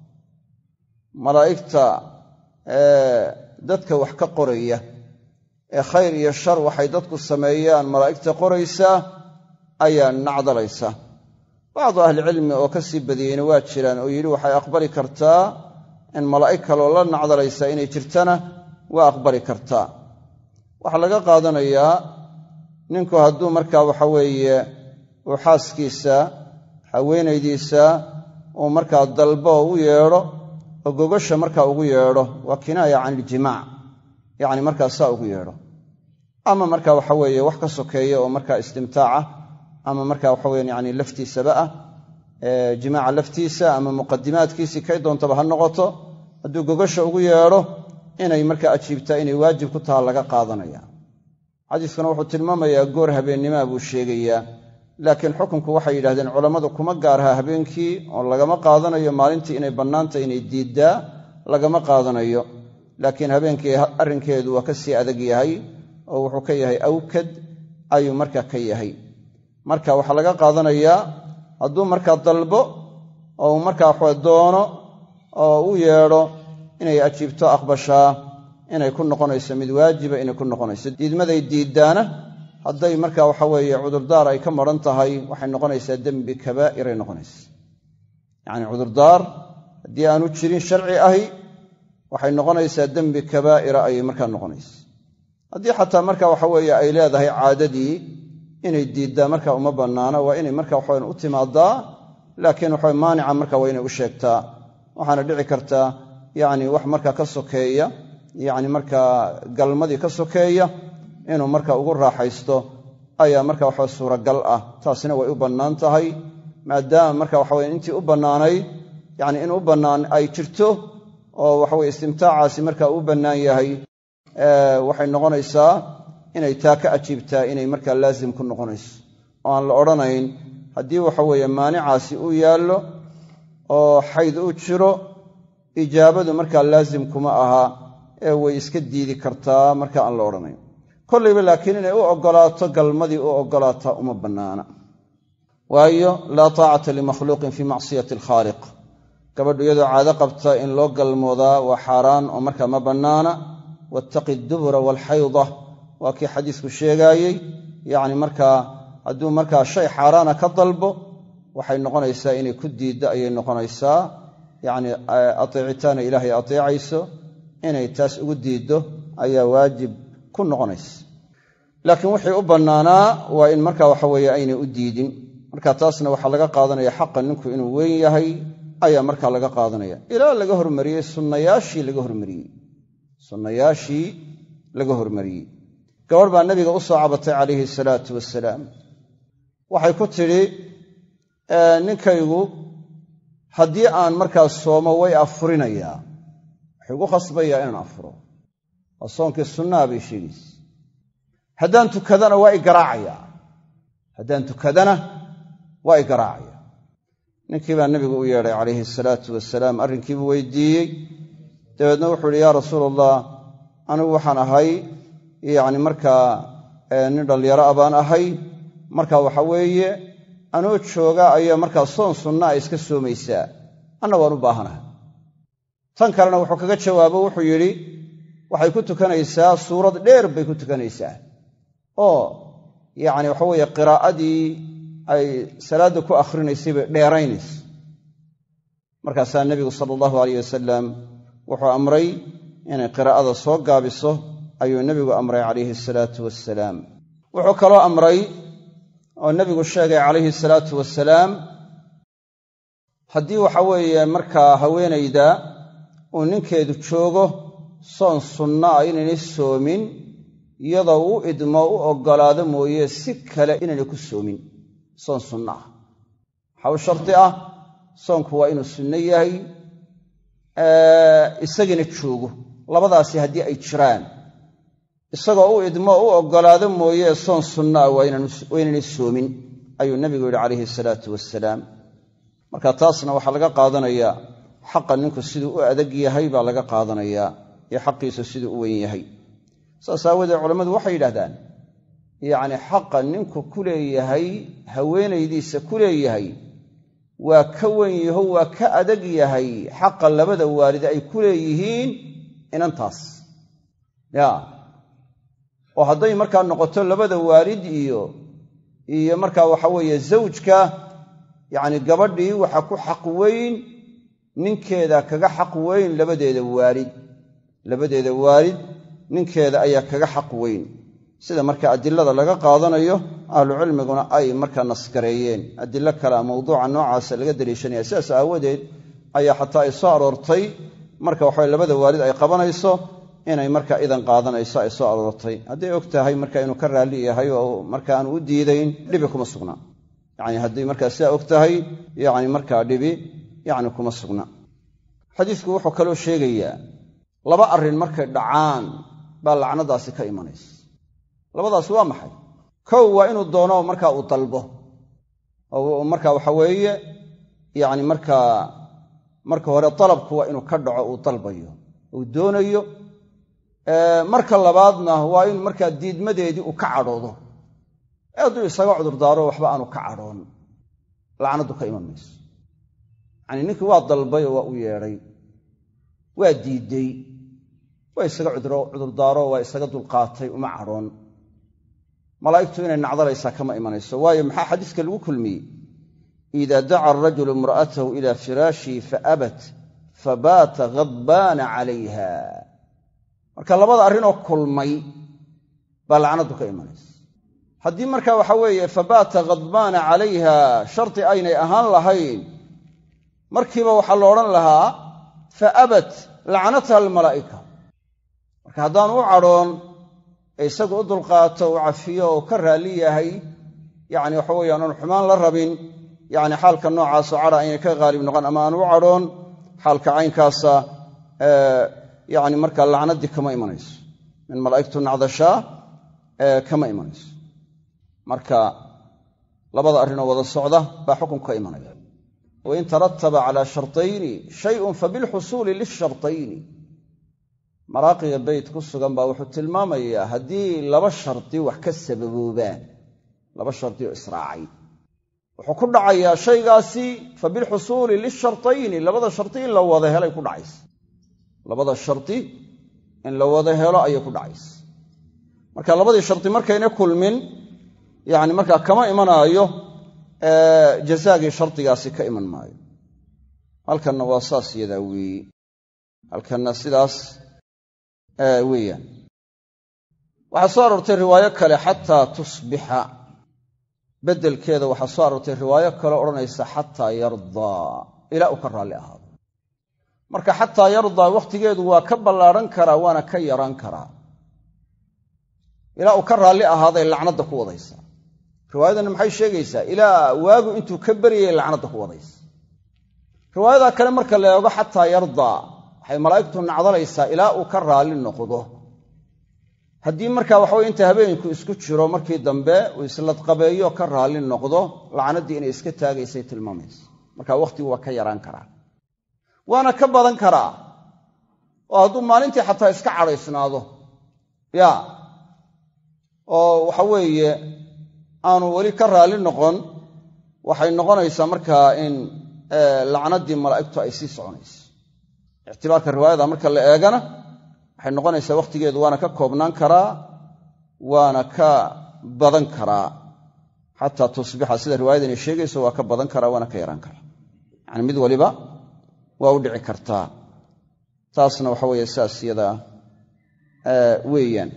malaa'igta dadka wax ka qoraya ee khayr iyo shar waxay dadku sameeyaan malaa'igta qoraysaa ayaa nacdalaysa bacdu ahlicilmi oo ka sii badiyeyna waa jiraan oo yidhi waxay aqbali kartaa in malaa'ig kaloo la nacdalaysa inay jirtana waa aqbali kartaa waxaa laga qaadanayaa ninku hadduu markaa waxa weeye uu xaaskiisa haweenaydiisa uu markaa dalbo oo u yeedho oo gogasha markaa ugu yeedho waa kinaaya can iljimaac yacni markaa saa ugu yeedho ama marka waxa weeye wax ka sokeeya oo markaa istimtaaca ama marka waxa weyan yani laftiisaba ah jimaaca laftiisa ama muqadimaadkiisii kay doontaba ha noqoto hadduu gogasha ugu yeedho inay markaa ajiibtaa inay waajib ku taha laga qaadanaya xadiiskuna wuxuu tilmaamayaa goor habeennimaa buu sheegayaa laakiin xukunku waxay yidhahdeen culammadu kuma gaarha habeenkii oo lagama qaadanayo maalintii inay bannaanta inay diiddaa lagama qaadanayo laakiin habeenkii arrinkeedu waa ka sii adag yahay oo wuxuu ka yahay awkad ayuu markaa ka yahay marka waxaa laga qaadanayaa hadduu markaa dalbo oo uu markaa waxwa doono oo u yeedho inay ajiibto aqbashaa inay ku noqonayso mid waajiba inay ku noqonayso diidmaday diiddaana hadday markaa waxa weeye cudurdaar ay ka maran tahay waxay noqonaysaa dembi kabaa'iray noqonaysa yacni cudurdaar haddii aanu jirin sharci ahi waxay noqonaysaa dembi kabaa'ira ayay markaa noqonaysa haddii xataa marka waxa weeye ay leedahay caadadii inay diiddaa marka uma bannaana waa inay marka waxawan u timaadaa laakiin waxa maanica marka waa inay u sheegtaa waxaana dhici kartaa yacni wax markaa ka sokeeya yacni markaa galmadii ka sokeeya inuu marka ugu raaxaysto ayaa marka waxa suuragal ah taasina way u bannaan tahay maadaama marka waxa weye intii u bannaanayd yacni in u bannaan ay jirto oo waxaweye istimtaacaasi marka u bannaan yahay waxay noqonaysaa inay taa ka ajiibtaa inay markaa laazim ku noqonayso oo aan la odhanayn haddii waxa weeye maanicaasi uu yaallo oo xayd u jiro ijaabadu markaa laazim kuma aha ee way iska diidi kartaa marka aan la odhanayn kollayba laakiin inay u oggolaato galmadii u oggolaataa uma bannaana waayo laa taacata limakhluuqin fii macsiyati alkhaaliq gabadhu iyadoo caado qabta in loo galmoodaa waa xaaraan oo markaa ma bannaana wattaqi dubura waalxayda waa kii xadiisku sheegaayey yacni markaa hadduu markaa shay xaaraana ka dalbo waxay noqonaysaa inay ku diiddo ayay noqonaysaa yacni ateecitaana ilaahay ateecayso inay taas ugu diiddo ayaa waajib ku noqonaysa laakiin wixii u bannaanaa waa in marka waxa weeye aynay u diidin marka taasna waxaa laga qaadanaya xaqa ninku inuu weyn yahay ayaa markaa laga qaadanaya ilaa laga hormariyey sunnayaashii laga hormariyey sunnayaashii laga hormariyey gabadh baa nabiga u soo cabatay calayhi salaatu wasalaam waxay ku tidhi ninkaygu haddii aan markaa soomo way afurinayaa waxay ugu khasbayaa inaan afuro waa soonkii sunnaha bay sheegaysa haddaan tukadana waa i garaacayaa haddaan tukadana waa i garaacaya ninkii baa nabigu u yeedhay calayhi salaatu wasalaam arrinkiibuu weydiiyey dabeedna wuxuu ihi yaa rasuul allah anigu waxaan ahay yacni markaa nin dhallinyaro a baan ahay marka waxa weeye anoo jooga ayaa markaa soon sunna a iska soomaysaa anna waan u baahanahay tan kalena wuxuu kaga jawaabo wuxuu yidhi waxay ku tukanaysaa suurad dheer bay ku tukanaysaa oo yacni waxa weeye qiraa'adii ay salaadda ku akhrinaysay bay dheeraynaysa markaasaa nebigu sala allahu alayh wasalam wuxuu amray inay qiraa'ada soo gaabiso ayuu nebigu amray calayhi salaatu wasalaam wuxuu kaloo amray oo nebigu sheegay calayhi salaatu wasalaam haddii waxa weeye markaa haweenayda uu ninkeedu joogo soon sunna ah inaynay soomin iyadoo u idmo u oggolaado mooye si kale inaynay ku soomin soon sunna ah waxaa u shardi ah soonku waa inuu sunno yahay isagiina joogo labadaasi haddii ay jiraan isagoo u idmo u oggolaado mooye soon sunna ah waa inaynay soomin ayuu nebigu yidhi calayhi salaatu wasalaam marka taasna waxaa laga qaadanayaa xaqa ninku siduu u adag yahay baa laga qaadanayaa iyo xaqiisu siduu u weyn yahay saas aawadeed culammadu waxay yidhahdaan yacni xaqa ninku ku leeyahay haweenaydiisa ku leeyahay waa ka wen yaho waa ka adag yahay xaqa labada waalid ay ku leeyihiin inantaas ya oo hadday markaa noqoto labada waalid iyo iyo markaa waxa weeye zawjka yacni gabadhii waxa ku xaq weyn ninkeeda kaga xaq weyn labadeeda waalid labadeeda waalid ninkeeda ayaa kaga xaq weyn sida marka adilada laga qaadanayo ahlucilmiguna ay markaa nasgareeyeen adilo kalea mawduuca noocaasa laga daliishanaya sidaas aawadeed ayaa xataa ay soo aroortay marka waxawe labada waalid ay qabanayso inay marka idan qaadanayso ay soo aroortay hadday og tahay marka inuu ka raalli yahay oo marka aanu u diidayn dhibi kuma sugna yani hadday markaa sidaa og tahay yani markaa dhibi yani kuma sugna xadiisku wuxuu kaloo sheegayaa laba arrin markay dhacaan baa lacnadaasi ka imanaysa labadaasi waa maxay kow waa inuu doono markaa uu dalbo oo marka waxa weeye yacni markaa marka hore dalabku waa inuu ka dhaco uu dalbayo uu doonayo marka labaadna waa in markaa diidmadeedii uu ka cadhoodo ee hadduu isaga cudurdaaro waxba aanu ka cadhoon lacnadu ka iman mayso yacanii ninkii waa dalbay oo waa u yeedhay waa diidday waa isaga cudurdaaro waa isaga dulqaatay uma cadhoon malaa'igtu inay nacdalaysaa kama imanayso waayo maxaa xadiiska lagu kulmiyey ida daca arajulu imra'atahu ila firaashii faabat fabaata ghadbaana calayha marka labada arrinoo kulmay baa lacnaddu ka imanaysa haddii marka waxa weeye fabaata khadbaana calayha shardi aynay ahaan lahayn markiiba waxaa la odhan lahaa fa abat lacnatha almalaa'ika marka haddaan u cadhoon ee isagu u dulqaato u cafiyo oo ka raalli yahay yacni waxa weeyaan oon xumaan la rabin yacni xaalka noocaasoo cadha aynay ka haalib noqon ama aan u cadhoon xaalka caynkaasa yacni markaa lacnaddii kama imanayso min malaa'igtu nacdashaa kama imanayso marka labada arrinoo wada socda baa xukunka ka imanaya wain tarataba calaa shartayni shayun fabilxusuuli lishartayni maraaqiga beyt ku sugan baa wuxuu tilmaamayaa haddii laba shardi wax ka sababoobaan laba shardi oo israacay wuxuu ku dhacayaa shaygaasi fabilxusuuli lishartayni labada shardi in la wada helay ku dhacaysa labada shardi in la wada helo ayay ku dhacaysa marka labadii shardi markayna kulmin yacni markaa kama imanaayo jazaagii shardigaasi ka iman maayo halkanna waa saas yadaa weeye halkanna sidaas weeyaan waxaa soo aroortay riwaayo kale xataa tusbixa beddelkeeda waxaa soo aroortay riwaayo kale odhanaysa xataa yardaa ilaa uu ka raalli ahaado marka xataa yardaa wakhtigeedu waa ka ballaadhan karaa waana ka yaraan karaa ilaa uu ka raalli ahaaday lacnadda ku wadaysa riwaayadanna maxay sheegaysaa ilaa waagu intuu ka beryayay lacnadda ku wadaysa riwaayadaa kale marka la eego xataa yardaa waxay malaa'igtu nacdalaysaa ilaa uu ka raalli noqdo haddii marka waxaweye inta habeenku isku jiro markii dambe uu isladqabeeyo ka raalli noqdo lacnaddii inay iska taagaysay tilmaamaysa marka wakhtigu waa ka yaraan karaa waana ka badan karaa oo hadduu maalintii xataa iska cadhaysnaado ya oo waxa weeye aanu weli ka raalli noqon waxay noqonaysaa markaa in lacnaddii malaa'igtu ay sii soconayso ictibaarka riwaayada marka la eegana waxay noqonaysaa wakhtigeedu waana ka koobnaan karaa waana ka badan karaa xataa tusbixa sida riwaayadani sheegayso waa ka badan karaa waana ka yaraan karaa yacani mid waliba waa u dhici kartaa taasna waxa weeye saas yadaa weeyaan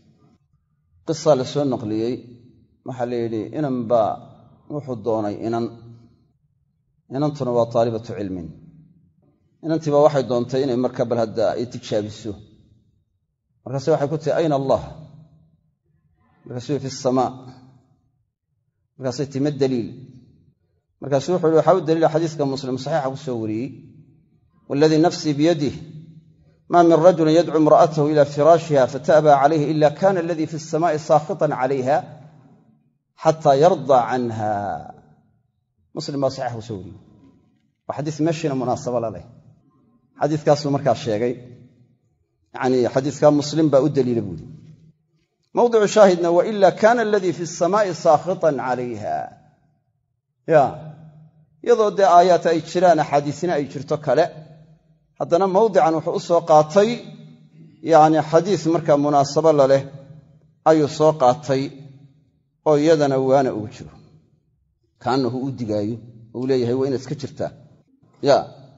qisaa la soo naqliyey waxaa la yidhi inan baa wuxuu doonay inan inantuna waa taalibatu cilmin inantiiba waxay doontay inay marka bal hadda ay tijaabiso markaase waxay ku tihi ayna allah markaasuu fi samaa markaasay tii ma daliil markaasuu wuxu uhi waxaa u daliila xadiiska muslim saxiixa ku soo wariyey waladii nafsii biyadih ma min rajulin yadcu imra'atahu ila firaashiha fata'baa calayhi ila kana aladii fi samaa'i saakhitan calayha xataa yardaa canha muslim baa saxiixa ku soo wariyey waa xadiis meeshiina munaasabo la leh xadiiskaasuu markaa sheegay yani xadiiskaa muslim baa u daliila buuri mawdicu shaahidna waila kana aladii fi samaa'i saakhitan calayha ya iyadoo dee aayaat ay jiraan axaadiisina ay jirto kale haddana mawdican wuxuu u soo qaatay yani xadiis markaa munaasabo la leh ayuu soo qaatay oo iyadana waana ugu jiro kaanahu u digaayo ou leeyahay waa inaad iska jirtaa ya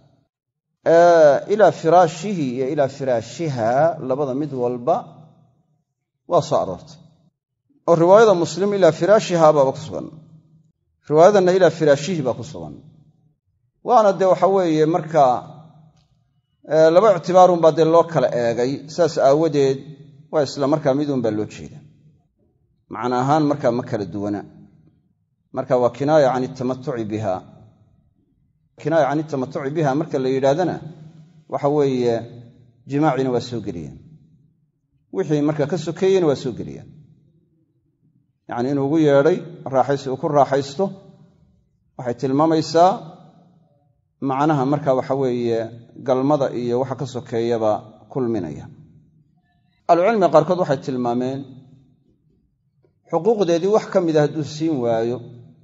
ilaa firaashihi iyo ilaa firaashiha labada mid walba waa soo aroortay oo riwaayada muslim ilaa firaashiha baaba ku sugan riwaayadanna ilaa firaashihi baa ku sugan waana dee waxa weeye markaa laba ictibaarunbaa dee loo kala eegay saas aawadeed waa isla markaa midun baa loo jeeda macna ahaan markaa ma kala duwana marka waa kinaaya can itamatuci biha kinaaya can itamatuci biha marka la yidhaahdana waxa weeye jimaacina waa soo geliyaan wixii marka ka sokeeyena waa soo geliyaan yacni inuu ugu yeedhay raaxaysi uu ku raaxaysto waxay tilmaamaysaa macnaha marka waxa weeye galmada iyo waxa ka sokeeyaba kulminaya ahlucilmiga qaarkood waxay tilmaameen xuquuqdeedii wax ka mida hadduu siin waayo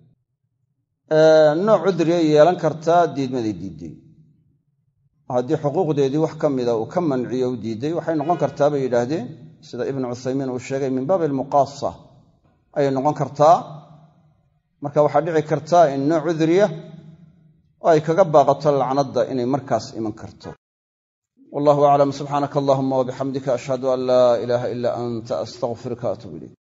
nooc cudriyay yeelan kartaa diidmaday diidday haddii xuquuqdeedii wax ka mida uu ka manciyo u diidday waxay noqon kartaa bay yidhaahdeen sida ibnu cuthaymiin uu sheegay min baabi almuqaasa ayay noqon kartaa marka waxaa dhici kartaa in nooc cudriya oo ay kaga baaqato lacnadda inay markaas iman karto wallahu aclam subxaanaka allahuma wabixamdika ashhadu an laa ilaaha ilaa anta astaqfiruka atuub ilayk